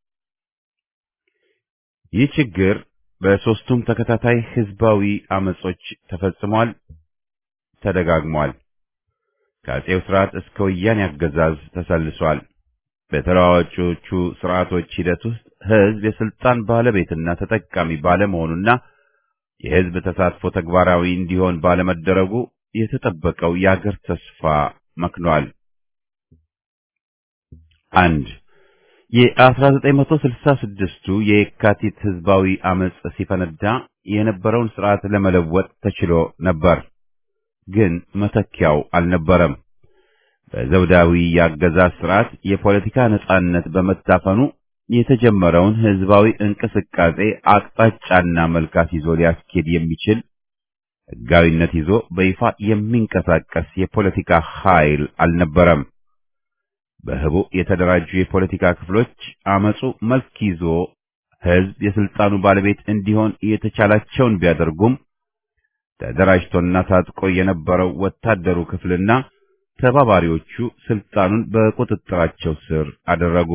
ይህ ችግር በሦስቱም ተከታታይ ህዝባዊ አመጾች ተፈጽሟል፣ ተደጋግሟል። ከአጼው ስርዓት እስከ ወያኔ አገዛዝ ተሰልሷል። በተለዋዋጮቹ ስርዓቶች ሂደት ውስጥ ህዝብ የስልጣን ባለቤትና ተጠቃሚ ባለመሆኑና የህዝብ ተሳትፎ ተግባራዊ እንዲሆን ባለመደረጉ የተጠበቀው የአገር ተስፋ መክኗል። አንድ የ1966ቱ የየካቲት ህዝባዊ አመጽ ሲፈነዳ የነበረውን ስርዓት ለመለወጥ ተችሎ ነበር፣ ግን መተኪያው አልነበረም። በዘውዳዊ የአገዛዝ ስርዓት የፖለቲካ ነጻነት በመታፈኑ የተጀመረውን ህዝባዊ እንቅስቃሴ አቅጣጫና መልካት ይዞ ሊያስኬድ የሚችል ህጋዊነት ይዞ በይፋ የሚንቀሳቀስ የፖለቲካ ኃይል አልነበረም። በህቡ የተደራጁ የፖለቲካ ክፍሎች አመጹ መልክ ይዞ ህዝብ የስልጣኑ ባለቤት እንዲሆን የተቻላቸውን ቢያደርጉም ተደራጅቶና ታጥቆ የነበረው ወታደሩ ክፍልና ተባባሪዎቹ ስልጣኑን በቁጥጥራቸው ስር አደረጉ።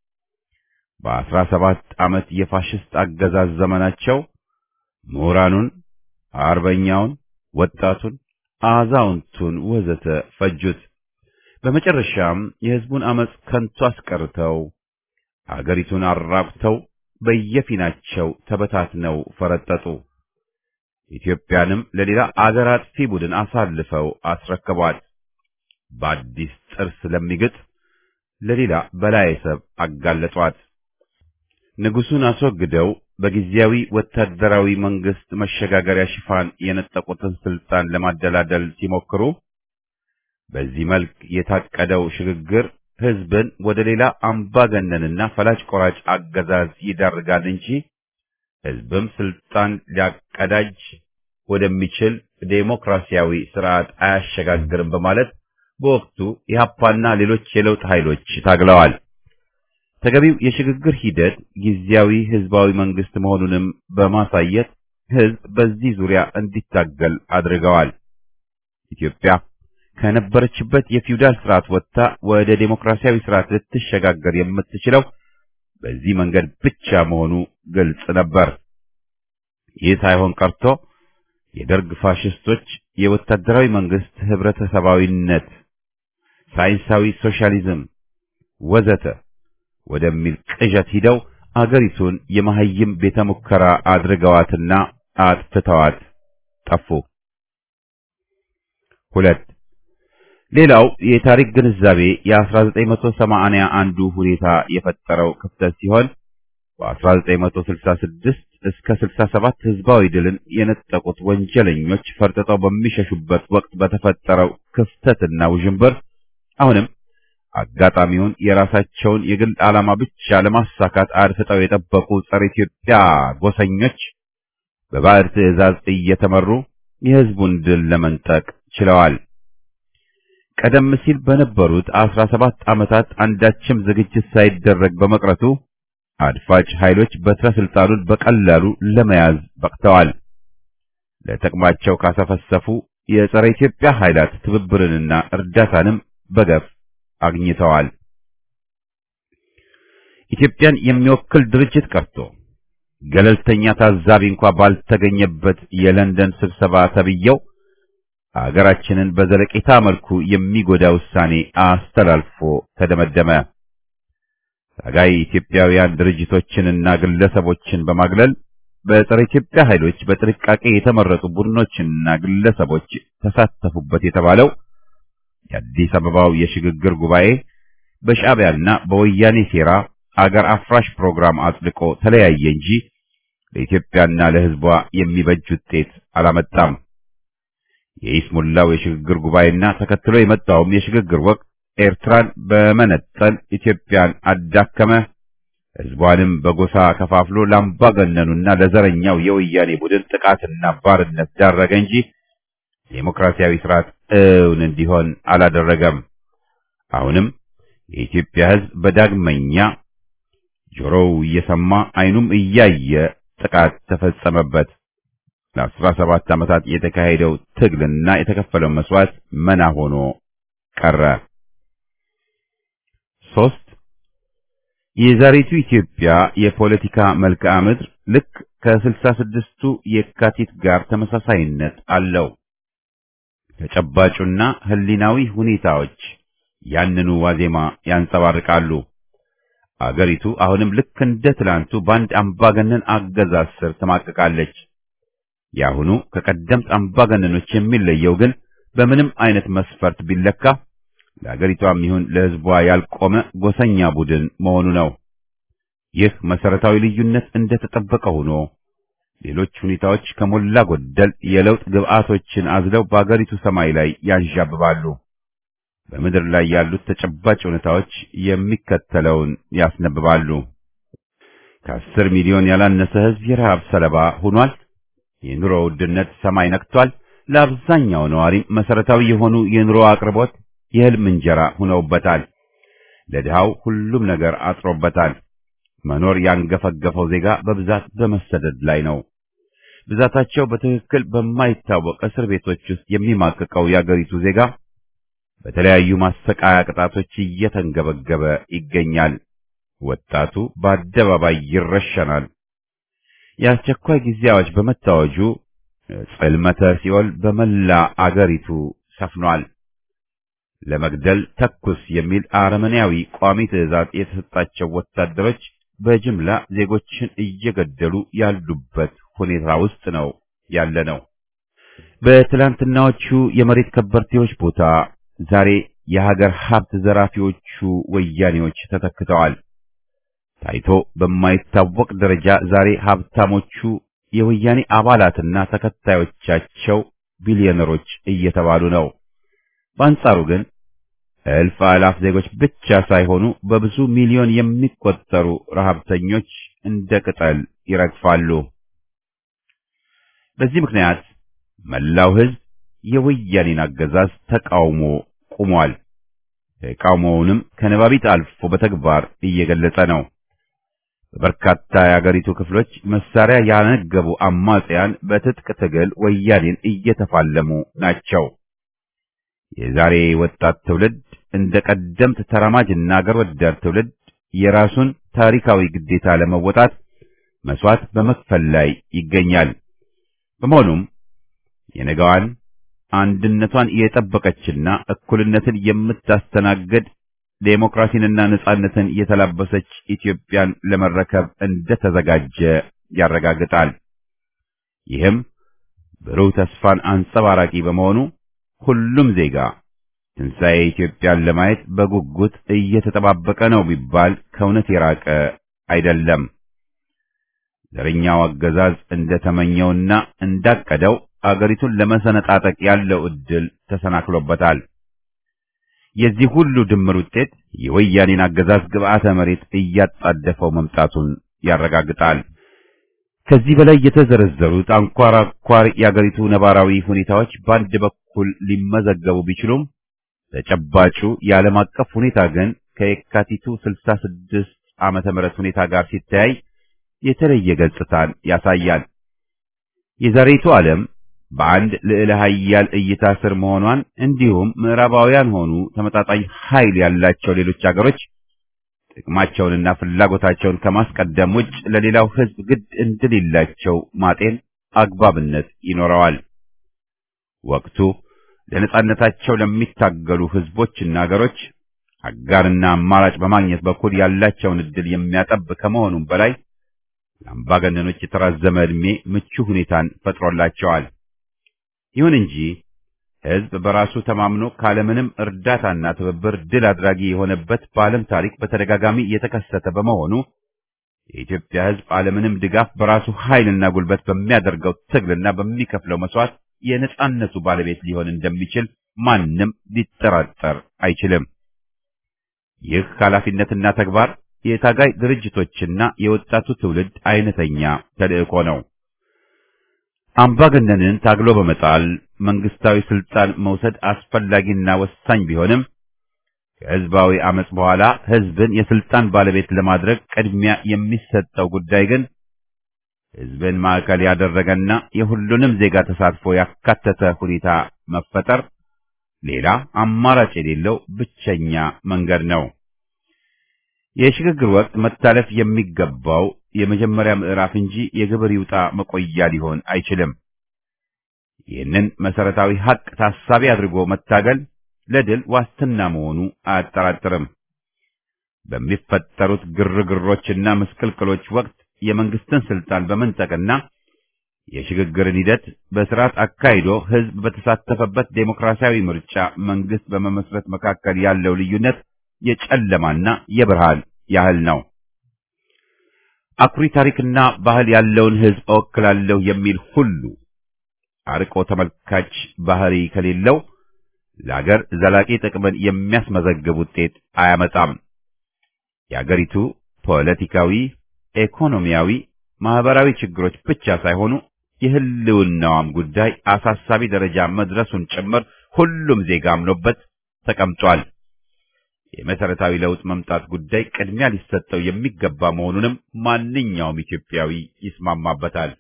በአስራ ሰባት ዓመት የፋሽስት አገዛዝ ዘመናቸው ምሁራኑን፣ አርበኛውን፣ ወጣቱን፣ አዛውንቱን ወዘተ ፈጁት። በመጨረሻም የህዝቡን አመጽ ከንቱ አስቀርተው አገሪቱን አራቁተው በየፊናቸው ተበታትነው ፈረጠጡ። ኢትዮጵያንም ለሌላ አገር አጥፊ ቡድን አሳልፈው አስረከቧት። በአዲስ ጥርስ ለሚግጥ ለሌላ በላይ ሰብ አጋለጧት። ንጉሱን አስወግደው በጊዜያዊ ወታደራዊ መንግስት መሸጋገሪያ ሽፋን የነጠቁትን ስልጣን ለማደላደል ሲሞክሩ በዚህ መልክ የታቀደው ሽግግር ህዝብን ወደ ሌላ አምባገነንና ፈላጭ ቆራጭ አገዛዝ ይዳርጋል እንጂ ህዝብም ስልጣን ሊያቀዳጅ ወደሚችል ዴሞክራሲያዊ ስርዓት አያሸጋግርም በማለት በወቅቱ ኢህአፓና ሌሎች የለውጥ ኃይሎች ታግለዋል። ተገቢው የሽግግር ሂደት ጊዜያዊ ህዝባዊ መንግስት መሆኑንም በማሳየት ህዝብ በዚህ ዙሪያ እንዲታገል አድርገዋል። ኢትዮጵያ ከነበረችበት የፊውዳል ስርዓት ወጥታ ወደ ዴሞክራሲያዊ ስርዓት ልትሸጋገር የምትችለው በዚህ መንገድ ብቻ መሆኑ ግልጽ ነበር። ይህ ሳይሆን ቀርቶ የደርግ ፋሽስቶች የወታደራዊ መንግስት ህብረተሰባዊነት፣ ሳይንሳዊ ሶሻሊዝም ወዘተ ወደሚል ቅዠት ሂደው አገሪቱን የመሐይም ቤተ ሙከራ አድርገዋትና አጥፍተዋት ጠፉ። ሁለት ሌላው የታሪክ ግንዛቤ የ1980 አንዱ ሁኔታ የፈጠረው ክፍተት ሲሆን በ1966 እስከ 67 ህዝባዊ ድልን የነጠቁት ወንጀለኞች ፈርጥጠው በሚሸሹበት ወቅት በተፈጠረው ክፍተትና ውዥንብር አሁንም አጋጣሚውን የራሳቸውን የግል ዓላማ ብቻ ለማሳካት አድፍጠው የጠበቁ ጸረ ኢትዮጵያ ጎሰኞች በባዕድ ትዕዛዝ እየተመሩ የህዝቡን ድል ለመንጠቅ ችለዋል። ቀደም ሲል በነበሩት አስራ ሰባት ዓመታት አንዳችም ዝግጅት ሳይደረግ በመቅረቱ አድፋጭ ኃይሎች በትረ ስልጣኑን በቀላሉ ለመያዝ በቅተዋል። ለጥቅማቸው ካሰፈሰፉ የጸረ ኢትዮጵያ ኃይላት ትብብርንና እርዳታንም በገፍ አግኝተዋል። ኢትዮጵያን የሚወክል ድርጅት ቀርቶ ገለልተኛ ታዛቢ እንኳ ባልተገኘበት የለንደን ስብሰባ ተብየው አገራችንን በዘለቄታ መልኩ የሚጎዳ ውሳኔ አስተላልፎ ተደመደመ። ታጋይ ኢትዮጵያውያን ድርጅቶችንና ግለሰቦችን በማግለል በጸረ ኢትዮጵያ ኃይሎች በጥንቃቄ የተመረጡ ቡድኖችና ግለሰቦች ተሳተፉበት የተባለው የአዲስ አበባው የሽግግር ጉባኤ በሻዕቢያና በወያኔ ሴራ አገር አፍራሽ ፕሮግራም አጽድቆ ተለያየ እንጂ ለኢትዮጵያና ለሕዝቧ የሚበጅ ውጤት አላመጣም። የኢስሙላው የሽግግር ጉባኤና ተከትሎ የመጣውም የሽግግር ወቅት ኤርትራን በመነጠል ኢትዮጵያን አዳከመ፣ ሕዝቧንም በጎሳ ከፋፍሎ ለአምባገነኑና ለዘረኛው የወያኔ ቡድን ጥቃትና ባርነት ዳረገ እንጂ ዴሞክራሲያዊ ስርዓት እውን እንዲሆን አላደረገም። አሁንም የኢትዮጵያ ሕዝብ በዳግመኛ ጆሮው እየሰማ ዓይኑም እያየ ጥቃት ተፈጸመበት። ለአስራ ሰባት ዓመታት የተካሄደው ትግልና የተከፈለው መስዋዕት መና ሆኖ ቀረ። ሶስት የዛሬቱ ኢትዮጵያ የፖለቲካ መልክዓ ምድር ልክ ከስልሳ ስድስቱ የካቲት ጋር ተመሳሳይነት አለው። ተጨባጩና ህሊናዊ ሁኔታዎች ያንኑ ዋዜማ ያንጸባርቃሉ። አገሪቱ አሁንም ልክ እንደ ትላንቱ በአንድ አምባገነን አገዛዝ ስር ትማቅቃለች። የአሁኑ ከቀደምት አምባገነኖች የሚለየው ግን በምንም አይነት መስፈርት ቢለካ ለአገሪቷም ይሁን ለሕዝቧ ያልቆመ ጎሰኛ ቡድን መሆኑ ነው። ይህ መሰረታዊ ልዩነት እንደተጠበቀ ሆኖ ሌሎች ሁኔታዎች ከሞላ ጎደል የለውጥ ግብዓቶችን አዝለው በአገሪቱ ሰማይ ላይ ያንዣብባሉ። በምድር ላይ ያሉት ተጨባጭ ሁኔታዎች የሚከተለውን ያስነብባሉ። ከአስር ሚሊዮን ያላነሰ ሕዝብ የረሃብ ሰለባ ሆኗል። የኑሮ ውድነት ሰማይ ነክቷል። ለአብዛኛው ነዋሪም መሰረታዊ የሆኑ የኑሮ አቅርቦት የህልም እንጀራ ሆነውበታል። ለድሃው ሁሉም ነገር አጥሮበታል። መኖር ያንገፈገፈው ዜጋ በብዛት በመሰደድ ላይ ነው። ብዛታቸው በትክክል በማይታወቅ እስር ቤቶች ውስጥ የሚማቅቀው የአገሪቱ ዜጋ በተለያዩ ማሰቃያ ቅጣቶች እየተንገበገበ ይገኛል። ወጣቱ በአደባባይ ይረሸናል። የአስቸኳይ ጊዜ አዋጅ በመታወጁ ጽልመተ ሲኦል በመላ አገሪቱ ሰፍኗል። ለመግደል ተኩስ የሚል አረመኔያዊ ቋሚ ትዕዛዝ የተሰጣቸው ወታደሮች በጅምላ ዜጎችን እየገደሉ ያሉበት ሁኔታ ውስጥ ነው ያለ ነው። በትላንትናዎቹ የመሬት ከበርቴዎች ቦታ ዛሬ የሀገር ሀብት ዘራፊዎቹ ወያኔዎች ተተክተዋል። ታይቶ በማይታወቅ ደረጃ ዛሬ ሀብታሞቹ የወያኔ አባላትና ተከታዮቻቸው ቢሊዮነሮች እየተባሉ ነው። በአንጻሩ ግን እልፍ አላፍ ዜጎች ብቻ ሳይሆኑ በብዙ ሚሊዮን የሚቆጠሩ ረሃብተኞች እንደ ቅጠል ይረግፋሉ። በዚህ ምክንያት መላው ሕዝብ የወያኔን አገዛዝ ተቃውሞ ቆሟል። ተቃውሞውንም ከነባቢት አልፎ በተግባር እየገለጸ ነው። በበርካታ የአገሪቱ ክፍሎች መሳሪያ ያነገቡ አማጽያን በትጥቅ ትግል ወያኔን እየተፋለሙ ናቸው። የዛሬ ወጣት ትውልድ እንደ ቀደምት ተራማጅና አገር ወዳድ ትውልድ የራሱን ታሪካዊ ግዴታ ለመወጣት መስዋዕት በመክፈል ላይ ይገኛል። በመሆኑም የነገዋን አንድነቷን የጠበቀችና እኩልነትን የምታስተናግድ ዴሞክራሲንና ነጻነትን የተላበሰች ኢትዮጵያን ለመረከብ እንደተዘጋጀ ያረጋግጣል። ይህም ብሩህ ተስፋን አንጸባራቂ በመሆኑ ሁሉም ዜጋ ትንሣኤ ኢትዮጵያን ለማየት በጉጉት እየተጠባበቀ ነው ቢባል ከእውነት የራቀ አይደለም። ዘረኛው አገዛዝ እንደተመኘውና እንዳቀደው አገሪቱን ለመሰነጣጠቅ ያለው ዕድል ተሰናክሎበታል። የዚህ ሁሉ ድምር ውጤት የወያኔን አገዛዝ ግብዓተ መሬት እያጣደፈው መምጣቱን ያረጋግጣል። ከዚህ በላይ የተዘረዘሩት አንኳር አንኳር የአገሪቱ ነባራዊ ሁኔታዎች በአንድ በኩል ሊመዘገቡ ቢችሉም ተጨባጩ የዓለም አቀፍ ሁኔታ ግን ከየካቲቱ 66 ዓመተ ምህረት ሁኔታ ጋር ሲተያይ የተለየ ገጽታን ያሳያል። የዛሬቱ ዓለም በአንድ ልዕለ ኃያል እይታ ስር መሆኗን እንዲሁም ምዕራባውያን ሆኑ ተመጣጣኝ ኃይል ያላቸው ሌሎች አገሮች ጥቅማቸውንና ፍላጎታቸውን ከማስቀደም ውጭ ለሌላው ሕዝብ ግድ እንደሌላቸው ማጤን አግባብነት ይኖረዋል። ወቅቱ ለነጻነታቸው ለሚታገሉ ሕዝቦችና አገሮች አጋርና አማራጭ በማግኘት በኩል ያላቸውን ዕድል የሚያጠብ ከመሆኑም በላይ ለአምባገነኖች የተራዘመ ዕድሜ ምቹ ሁኔታን ፈጥሮላቸዋል። ይሁን እንጂ ሕዝብ በራሱ ተማምኖ ካለምንም እርዳታና ትብብር ድል አድራጊ የሆነበት በዓለም ታሪክ በተደጋጋሚ የተከሰተ በመሆኑ የኢትዮጵያ ሕዝብ ዓለምንም ድጋፍ በራሱ ኃይልና ጉልበት በሚያደርገው ትግልና በሚከፍለው መስዋዕት የነጻነቱ ባለቤት ሊሆን እንደሚችል ማንም ሊጠራጠር አይችልም። ይህ ኃላፊነትና ተግባር የታጋይ ድርጅቶችና የወጣቱ ትውልድ አይነተኛ ተልእኮ ነው። አምባገነንን ታግሎ በመጣል መንግስታዊ ስልጣን መውሰድ አስፈላጊና ወሳኝ ቢሆንም ከህዝባዊ አመጽ በኋላ ህዝብን የስልጣን ባለቤት ለማድረግ ቅድሚያ የሚሰጠው ጉዳይ ግን ህዝብን ማዕከል ያደረገና የሁሉንም ዜጋ ተሳትፎ ያካተተ ሁኔታ መፈጠር ሌላ አማራጭ የሌለው ብቸኛ መንገድ ነው። የሽግግር ወቅት መታለፍ የሚገባው የመጀመሪያ ምዕራፍ እንጂ የግብር ይውጣ መቆያ ሊሆን አይችልም። ይህንን መሰረታዊ ሀቅ ታሳቢ አድርጎ መታገል ለድል ዋስትና መሆኑ አያጠራጥርም። በሚፈጠሩት ግርግሮችና ምስቅልቅሎች ወቅት የመንግስትን ስልጣን በመንጠቅና የሽግግርን ሂደት በስርዓት አካሂዶ ህዝብ በተሳተፈበት ዴሞክራሲያዊ ምርጫ መንግስት በመመስረት መካከል ያለው ልዩነት የጨለማና የብርሃን ያህል ነው። አኩሪ ታሪክና ባህል ያለውን ህዝብ እወክላለሁ የሚል ሁሉ አርቆ ተመልካች ባህሪ ከሌለው ለአገር ዘላቂ ጥቅምን የሚያስመዘግብ ውጤት አያመጣም። የአገሪቱ ፖለቲካዊ፣ ኢኮኖሚያዊ፣ ማህበራዊ ችግሮች ብቻ ሳይሆኑ የህልውናዋም ጉዳይ አሳሳቢ ደረጃ መድረሱን ጭምር ሁሉም ዜጋ አምኖበት ተቀምጧል። የመሰረታዊ ለውጥ መምጣት ጉዳይ ቅድሚያ ሊሰጠው የሚገባ መሆኑንም ማንኛውም ኢትዮጵያዊ ይስማማበታል።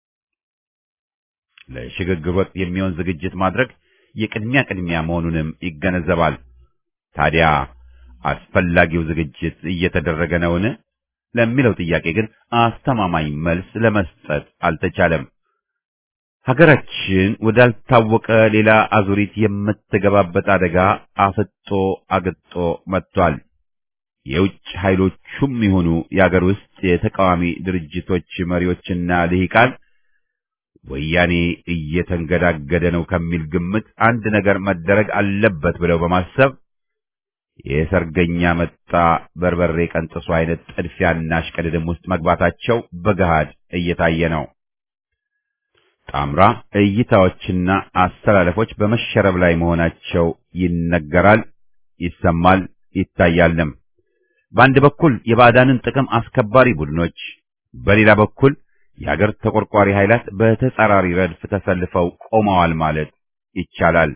ለሽግግር ወቅት የሚሆን ዝግጅት ማድረግ የቅድሚያ ቅድሚያ መሆኑንም ይገነዘባል። ታዲያ አስፈላጊው ዝግጅት እየተደረገ ነውን? ለሚለው ጥያቄ ግን አስተማማኝ መልስ ለመስጠት አልተቻለም። ሀገራችን ወዳልታወቀ ሌላ አዙሪት የምትገባበት አደጋ አፍጦ አግጦ መጥቷል። የውጭ ኃይሎቹም ይሁኑ የአገር ውስጥ የተቃዋሚ ድርጅቶች መሪዎችና ልሂቃን ወያኔ እየተንገዳገደ ነው ከሚል ግምት አንድ ነገር መደረግ አለበት ብለው በማሰብ የሰርገኛ መጣ በርበሬ ቀንጥሱ አይነት ጥድፊያና እሽቅድድም ውስጥ መግባታቸው በገሃድ እየታየ ነው። ጣምራ እይታዎችና አስተላለፎች በመሸረብ ላይ መሆናቸው ይነገራል፣ ይሰማል፣ ይታያልም። በአንድ በኩል የባዕዳንን ጥቅም አስከባሪ ቡድኖች፣ በሌላ በኩል የአገር ተቆርቋሪ ኃይላት በተጻራሪ ረድፍ ተሰልፈው ቆመዋል ማለት ይቻላል።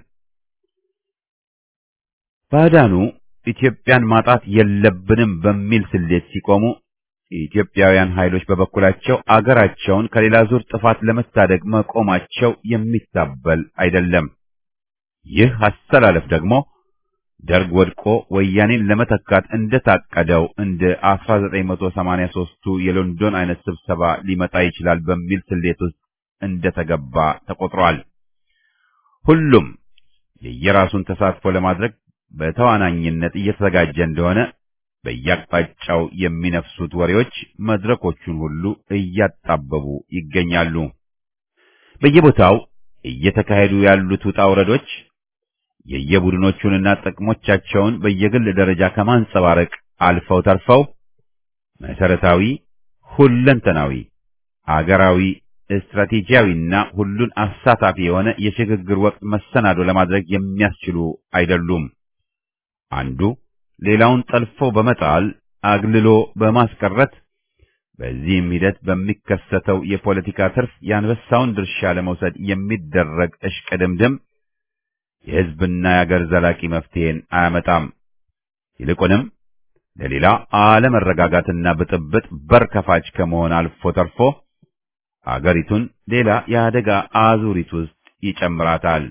ባዕዳኑ ኢትዮጵያን ማጣት የለብንም በሚል ስሌት ሲቆሙ የኢትዮጵያውያን ኃይሎች በበኩላቸው አገራቸውን ከሌላ ዙር ጥፋት ለመታደግ መቆማቸው የሚታበል አይደለም። ይህ አስተላለፍ ደግሞ ደርግ ወድቆ ወያኔን ለመተካት እንደታቀደው እንደ 1983ቱ የሎንዶን አይነት ስብሰባ ሊመጣ ይችላል በሚል ስሌት ውስጥ እንደተገባ ተቆጥሯል። ሁሉም የየራሱን ተሳትፎ ለማድረግ በተዋናኝነት እየተዘጋጀ እንደሆነ በየአቅጣጫው የሚነፍሱት ወሬዎች መድረኮቹን ሁሉ እያጣበቡ ይገኛሉ። በየቦታው እየተካሄዱ ያሉት ውጣ ውረዶች የየቡድኖቹንና ጥቅሞቻቸውን በየግል ደረጃ ከማንጸባረቅ አልፈው ተርፈው መሰረታዊ፣ ሁለንተናዊ፣ አገራዊ፣ ስትራቴጂያዊና ሁሉን አሳታፊ የሆነ የሽግግር ወቅት መሰናዶ ለማድረግ የሚያስችሉ አይደሉም። አንዱ ሌላውን ጠልፎ በመጣል አግልሎ በማስቀረት በዚህም ሂደት በሚከሰተው የፖለቲካ ትርፍ የአንበሳውን ድርሻ ለመውሰድ የሚደረግ እሽቅድምድም የሕዝብና የአገር ዘላቂ መፍትሄን አያመጣም። ይልቁንም ለሌላ አለመረጋጋትና ብጥብጥ በር ከፋች ከመሆን አልፎ ተርፎ አገሪቱን ሌላ የአደጋ አዙሪት ውስጥ ይጨምራታል።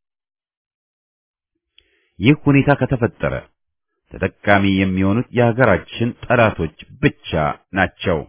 ይህ ሁኔታ ከተፈጠረ ተጠቃሚ የሚሆኑት የሀገራችን ጠላቶች ብቻ ናቸው።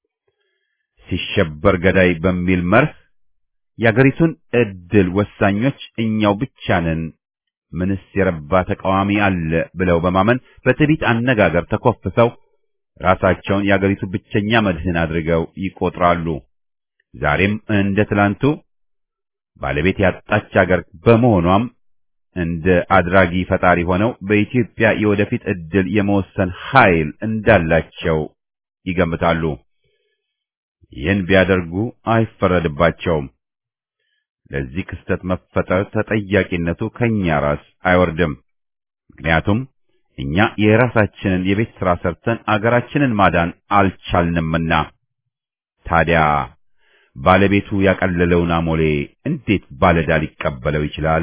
ሲሸበር ገዳይ በሚል መርህ የአገሪቱን ዕድል ወሳኞች እኛው ብቻ ነን፣ ምንስ የረባ ተቃዋሚ አለ ብለው በማመን በትዕቢት አነጋገር ተኮፍሰው ራሳቸውን የአገሪቱ ብቸኛ መድህን አድርገው ይቆጥራሉ። ዛሬም እንደ ትላንቱ ባለቤት ያጣች አገር በመሆኗም እንደ አድራጊ ፈጣሪ ሆነው በኢትዮጵያ የወደፊት ዕድል የመወሰን ኃይል እንዳላቸው ይገምታሉ። ይህን ቢያደርጉ አይፈረድባቸውም። ለዚህ ክስተት መፈጠር ተጠያቂነቱ ከኛ ራስ አይወርድም። ምክንያቱም እኛ የራሳችንን የቤት ሥራ ሰርተን አገራችንን ማዳን አልቻልንምና። ታዲያ ባለቤቱ ያቀለለውን አሞሌ እንዴት ባለዕዳ ሊቀበለው ይችላል?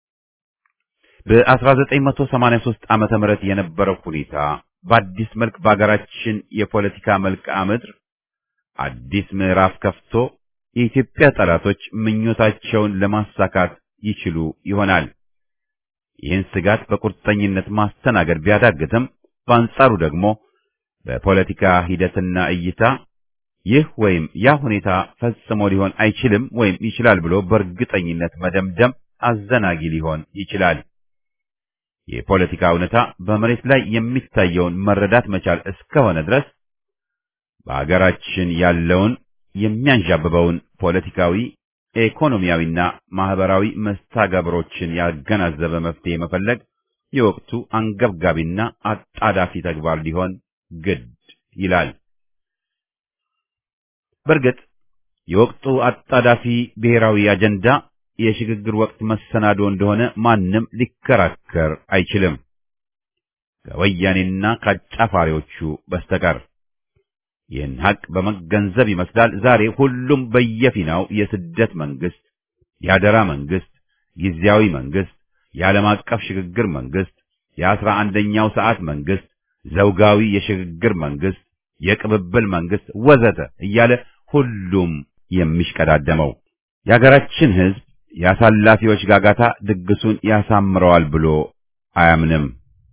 በ1983 ዓመተ ምህረት የነበረው ሁኔታ በአዲስ መልክ በአገራችን የፖለቲካ መልክዓ ምድር አዲስ ምዕራፍ ከፍቶ የኢትዮጵያ ጠላቶች ምኞታቸውን ለማሳካት ይችሉ ይሆናል። ይህን ስጋት በቁርጠኝነት ማስተናገድ ቢያዳግትም በአንጻሩ ደግሞ በፖለቲካ ሂደትና እይታ ይህ ወይም ያ ሁኔታ ፈጽሞ ሊሆን አይችልም ወይም ይችላል ብሎ በእርግጠኝነት መደምደም አዘናጊ ሊሆን ይችላል። የፖለቲካ እውነታ በመሬት ላይ የሚታየውን መረዳት መቻል እስከሆነ ድረስ በአገራችን ያለውን የሚያንዣብበውን ፖለቲካዊ፣ ኢኮኖሚያዊና ማህበራዊ መስተጋብሮችን ያገናዘበ መፍትሄ መፈለግ የወቅቱ አንገብጋቢና አጣዳፊ ተግባር ሊሆን ግድ ይላል። በእርግጥ የወቅቱ አጣዳፊ ብሔራዊ አጀንዳ የሽግግር ወቅት መሰናዶ እንደሆነ ማንም ሊከራከር አይችልም፣ ከወያኔና ከአጫፋሪዎቹ በስተቀር። ይህን ሀቅ በመገንዘብ ይመስላል ዛሬ ሁሉም በየፊናው የስደት መንግስት፣ የአደራ መንግስት፣ ጊዜያዊ መንግስት፣ የዓለም አቀፍ ሽግግር መንግስት፣ የአስራ አንደኛው ሰዓት መንግስት፣ ዘውጋዊ የሽግግር መንግስት፣ የቅብብል መንግስት ወዘተ እያለ ሁሉም የሚሽቀዳደመው የሀገራችን ህዝብ የአሳላፊዎች ጋጋታ ድግሱን ያሳምረዋል ብሎ አያምንም።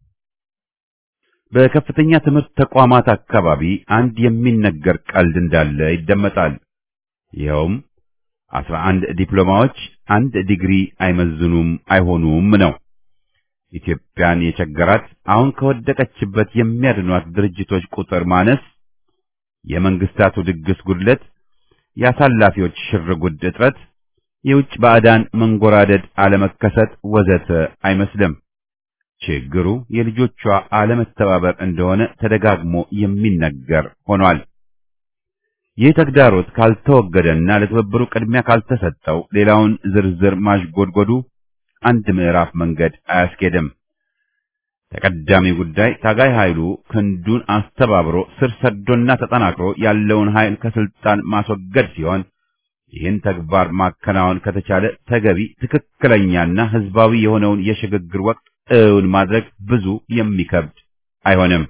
በከፍተኛ ትምህርት ተቋማት አካባቢ አንድ የሚነገር ቀልድ እንዳለ ይደመጣል። ይኸውም አስራ አንድ ዲፕሎማዎች አንድ ዲግሪ አይመዝኑም አይሆኑም ነው። ኢትዮጵያን የቸገራት አሁን ከወደቀችበት የሚያድኗት ድርጅቶች ቁጥር ማነስ፣ የመንግስታቱ ድግስ ጉድለት፣ የአሳላፊዎች ሽርጉድ እጥረት፣ የውጭ ባዕዳን መንጎራደድ አለመከሰት ወዘተ አይመስልም። ችግሩ የልጆቿ አለመተባበር እንደሆነ ተደጋግሞ የሚነገር ሆኗል። ይህ ተግዳሮት ካልተወገደና ለትብብሩ ቅድሚያ ካልተሰጠው ሌላውን ዝርዝር ማሽጎድጎዱ አንድ ምዕራፍ መንገድ አያስኬድም። ተቀዳሚ ጉዳይ ታጋይ ኃይሉ ክንዱን አስተባብሮ ስር ሰዶና ተጠናክሮ ያለውን ኃይል ከስልጣን ማስወገድ ሲሆን ይህን ተግባር ማከናወን ከተቻለ ተገቢ ትክክለኛና ህዝባዊ የሆነውን የሽግግር ወቅት እውን ማድረግ ብዙ የሚከብድ አይሆንም።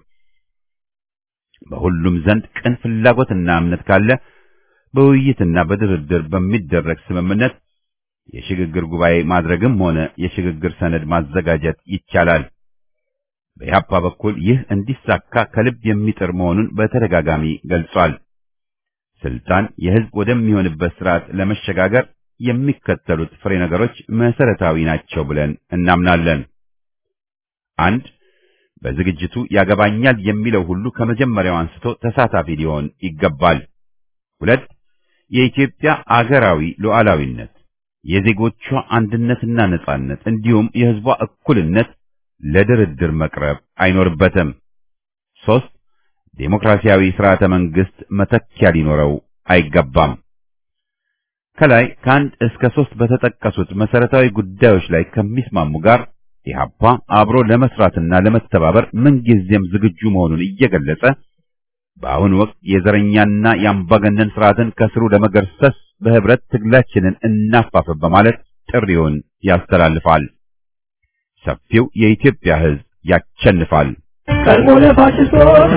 በሁሉም ዘንድ ቅን ፍላጎትና እምነት ካለ በውይይትና በድርድር በሚደረግ ስምምነት የሽግግር ጉባኤ ማድረግም ሆነ የሽግግር ሰነድ ማዘጋጀት ይቻላል። በኢህአፓ በኩል ይህ እንዲሳካ ከልብ የሚጥር መሆኑን በተደጋጋሚ ገልጿል። ስልጣን የህዝብ ወደሚሆንበት ስርዓት ለመሸጋገር የሚከተሉት ፍሬ ነገሮች መሰረታዊ ናቸው ብለን እናምናለን። አንድ በዝግጅቱ ያገባኛል የሚለው ሁሉ ከመጀመሪያው አንስቶ ተሳታፊ ሊሆን ይገባል። ሁለት የኢትዮጵያ አገራዊ ሉዓላዊነት፣ የዜጎቿ አንድነትና ነጻነት እንዲሁም የህዝቧ እኩልነት ለድርድር መቅረብ አይኖርበትም። ሶስት ዴሞክራሲያዊ ስርዓተ መንግስት መተኪያ ሊኖረው አይገባም። ከላይ ከአንድ እስከ ሶስት በተጠቀሱት መሰረታዊ ጉዳዮች ላይ ከሚስማሙ ጋር ኢህአፓ አብሮ ለመስራትና ለመተባበር ምንጊዜም ዝግጁ መሆኑን እየገለጸ በአሁኑ ወቅት የዘረኛና የአምባገነን ስርዓትን ከስሩ ለመገርሰስ በህብረት ትግላችንን እናፋፍም በማለት ጥሪውን ያስተላልፋል። ሰፊው የኢትዮጵያ ህዝብ ያቸንፋል። ቀድሞ ለፋሽስቶች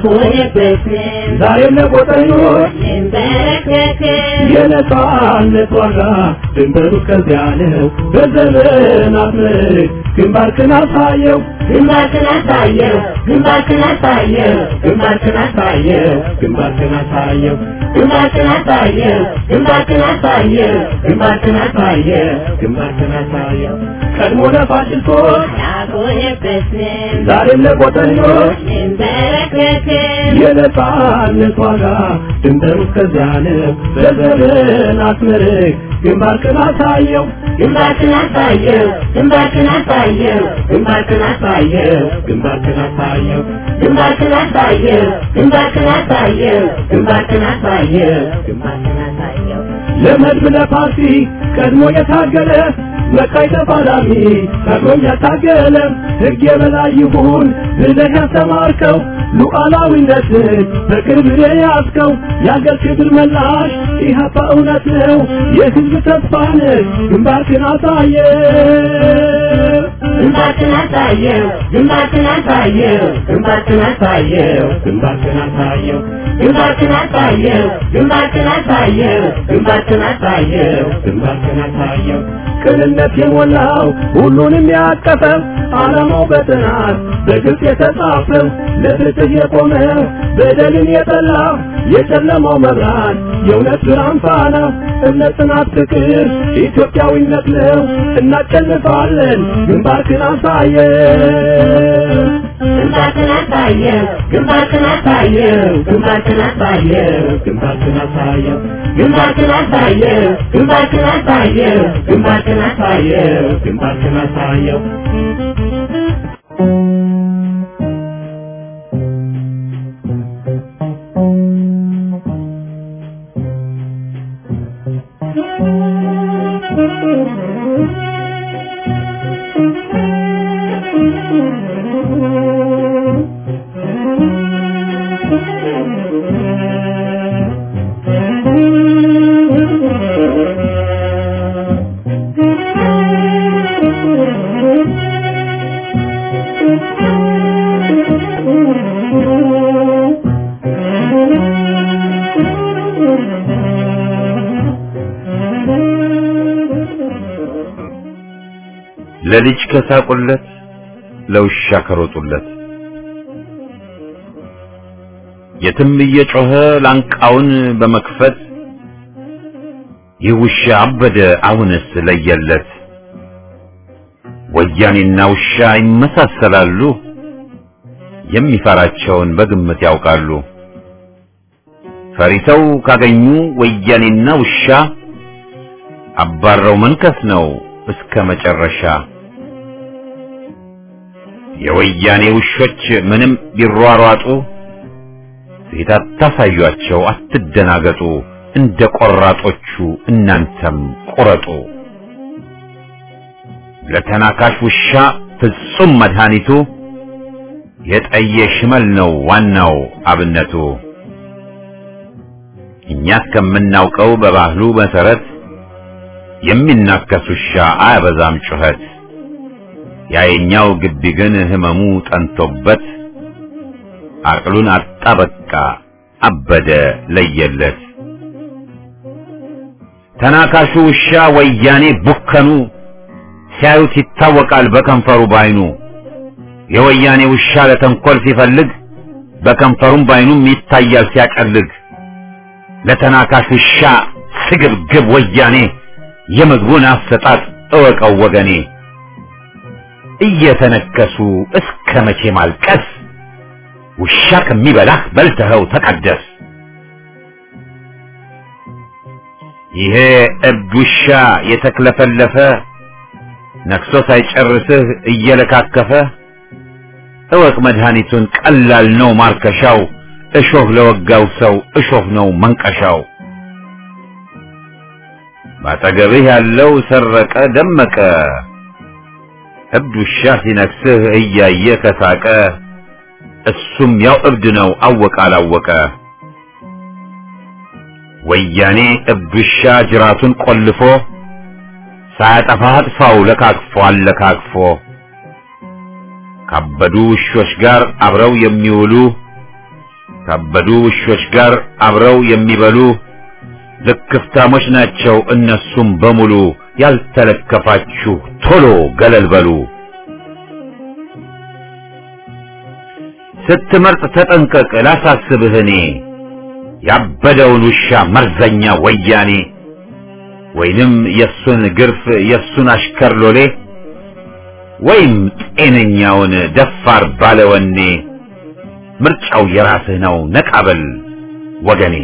ዛሬም ለቆጠኞች የነጻነት ዋጋ ድንበሩ ከዚያ ነው። በዘመናት ምርክ ግንባርክን አሳየው ግንባርክን አሳየው ግንባርክን አሳየው ግንባርክን አሳየው ግንባርክን አሳየው ግንባርክን አሳየው ግንባርክን አሳየው ግንባርክን አሳየው ግንባርክን አሳየው ቀድሞ ለፋሽስቶች ያቆየበትን ዛሬም ለቆጠኞች እንበረከክን የነጻነት ዋጋ ድንበሩ ከዚያ ነው። በዘመናት ምርክ ግንባርክን አሳየው ግንባርክን አሳየው ግንባርክን አሳየው ግንባርክን አሳየው ግንባርክን አሳየው ግንባርክን አሳየው ግንባርክን አሳየው ግንባርክን አሳየው ግንባርክን አሳየው ለመድብ ለፓርቲ ቀድሞ የታገለ መቃይ ተፋላሚ ቀድሞም ያታገለ ሕግ የበላይ ይሁን ብለህ ያስተማርከው ሉዓላዊነትን በክብር የያዝከው የአገር ክብር መላሽ ኢህአፓ እውነት ነው የሕዝብ ተስፋ ነህ ግንባርክን አሳየ ግንባርክን አሳየው ግንባርክን አሳየው ግንባርክን አሳየው ግንባርክን አሳየው ግንባርክን አሳየው ግንባርክን አሳየው ግንባርክን አሳየው ግንባርክን አሳየው ቅንነት የሞላው ሁሉንም ያቀፈ ዓላማው በጥናት በግልጽ የተጻፈ ለፍትህ የቆመ በደልን የጠላ የጨለማው መብራት የእውነት ብርሃን ፋና እምነት፣ ጽናት፣ ፍቅር ኢትዮጵያዊነት ነው። እናሸንፋለን። ግንባርክን አሳየን። ግንባርክን አሳየው ግንባርክን አሳየው ግንባርክን አሳየው ግንባርክን አሳየው ግንባርክን አሳየው ግንባርክን አሳየው ግንባርክን አሳየው ግንባርክን አሳየው ለልጅ ከሳቁለት ለውሻ ከሮጡለት የትም እየጮኸ ላንቃውን በመክፈት ይህ ውሻ አበደ አሁንስ ለየለት። ወያኔና ውሻ ይመሳሰላሉ፣ የሚፈራቸውን በግምት ያውቃሉ። ፈሪሰው ካገኙ ወያኔና ውሻ አባረው መንከስ ነው እስከ መጨረሻ። የወያኔ ውሾች ምንም ቢሯሯጡ ፊት አታሳዩአቸው፣ አትደናገጡ። እንደ ቆራጦቹ እናንተም ቁረጡ። ለተናካሽ ውሻ ፍጹም መድኃኒቱ የጠየ ሽመል ነው ዋናው አብነቱ። እኛ እስከምናውቀው በባህሉ መሰረት የሚናከስ ውሻ አያበዛም ጩኸት። ያየኛው ግቢ ግን ህመሙ ጠንቶበት አቅሉን አጣ በቃ አበደ ለየለት። ተናካሹ ውሻ ወያኔ ቡከኑ ሲያዩት ይታወቃል በከንፈሩ ባይኑ። የወያኔ ውሻ ለተንኮል ሲፈልግ በከንፈሩም ባይኑም ይታያል ሲያቀልግ። ለተናካሽ ውሻ ስግብግብ ወያኔ የምግቡን አሰጣጥ እወቀው ወገኔ። እየተነከሱ እስከ መቼ ማልቀስ? ውሻ ከሚበላህ በልተኸው ተቀደስ። ይሄ እብድ ውሻ የተክለፈለፈ ነክሶ ሳይጨርስህ እየለካከፈ እወቅ መድኃኒቱን ቀላል ነው ማርከሻው። እሾህ ለወጋው ሰው እሾህ ነው መንቀሻው። ባጠገብህ ያለው ሰረቀ ደመቀ እብድ ውሻ ሲነክስህ እያየ ከሳቀ እሱም ያው እብድ ነው አወቀ አላወቀ። ወያኔ እብድ ውሻ ጅራቱን ቆልፎ ሳያጠፋ አጥፋው ለካክፎ አለካክፎ ካበዱ ውሾች ጋር አብረው የሚውሉ ካበዱ ውሾች ጋር አብረው የሚበሉ ልክፍታሞች ናቸው እነሱም በሙሉ። ያልተለከፋችሁ ቶሎ ገለል በሉ። ስትመርጥ ተጠንቀቅ ላሳስብህ እኔ ያበደውን ውሻ መርዘኛ ወያኔ ወይንም የሱን ግርፍ የሱን አሽከር ሎሌ ወይም ጤነኛውን ደፋር ባለወኔ ምርጫው የራስህ ነው ነቃበል ወገኔ።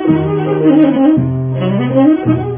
Thank you.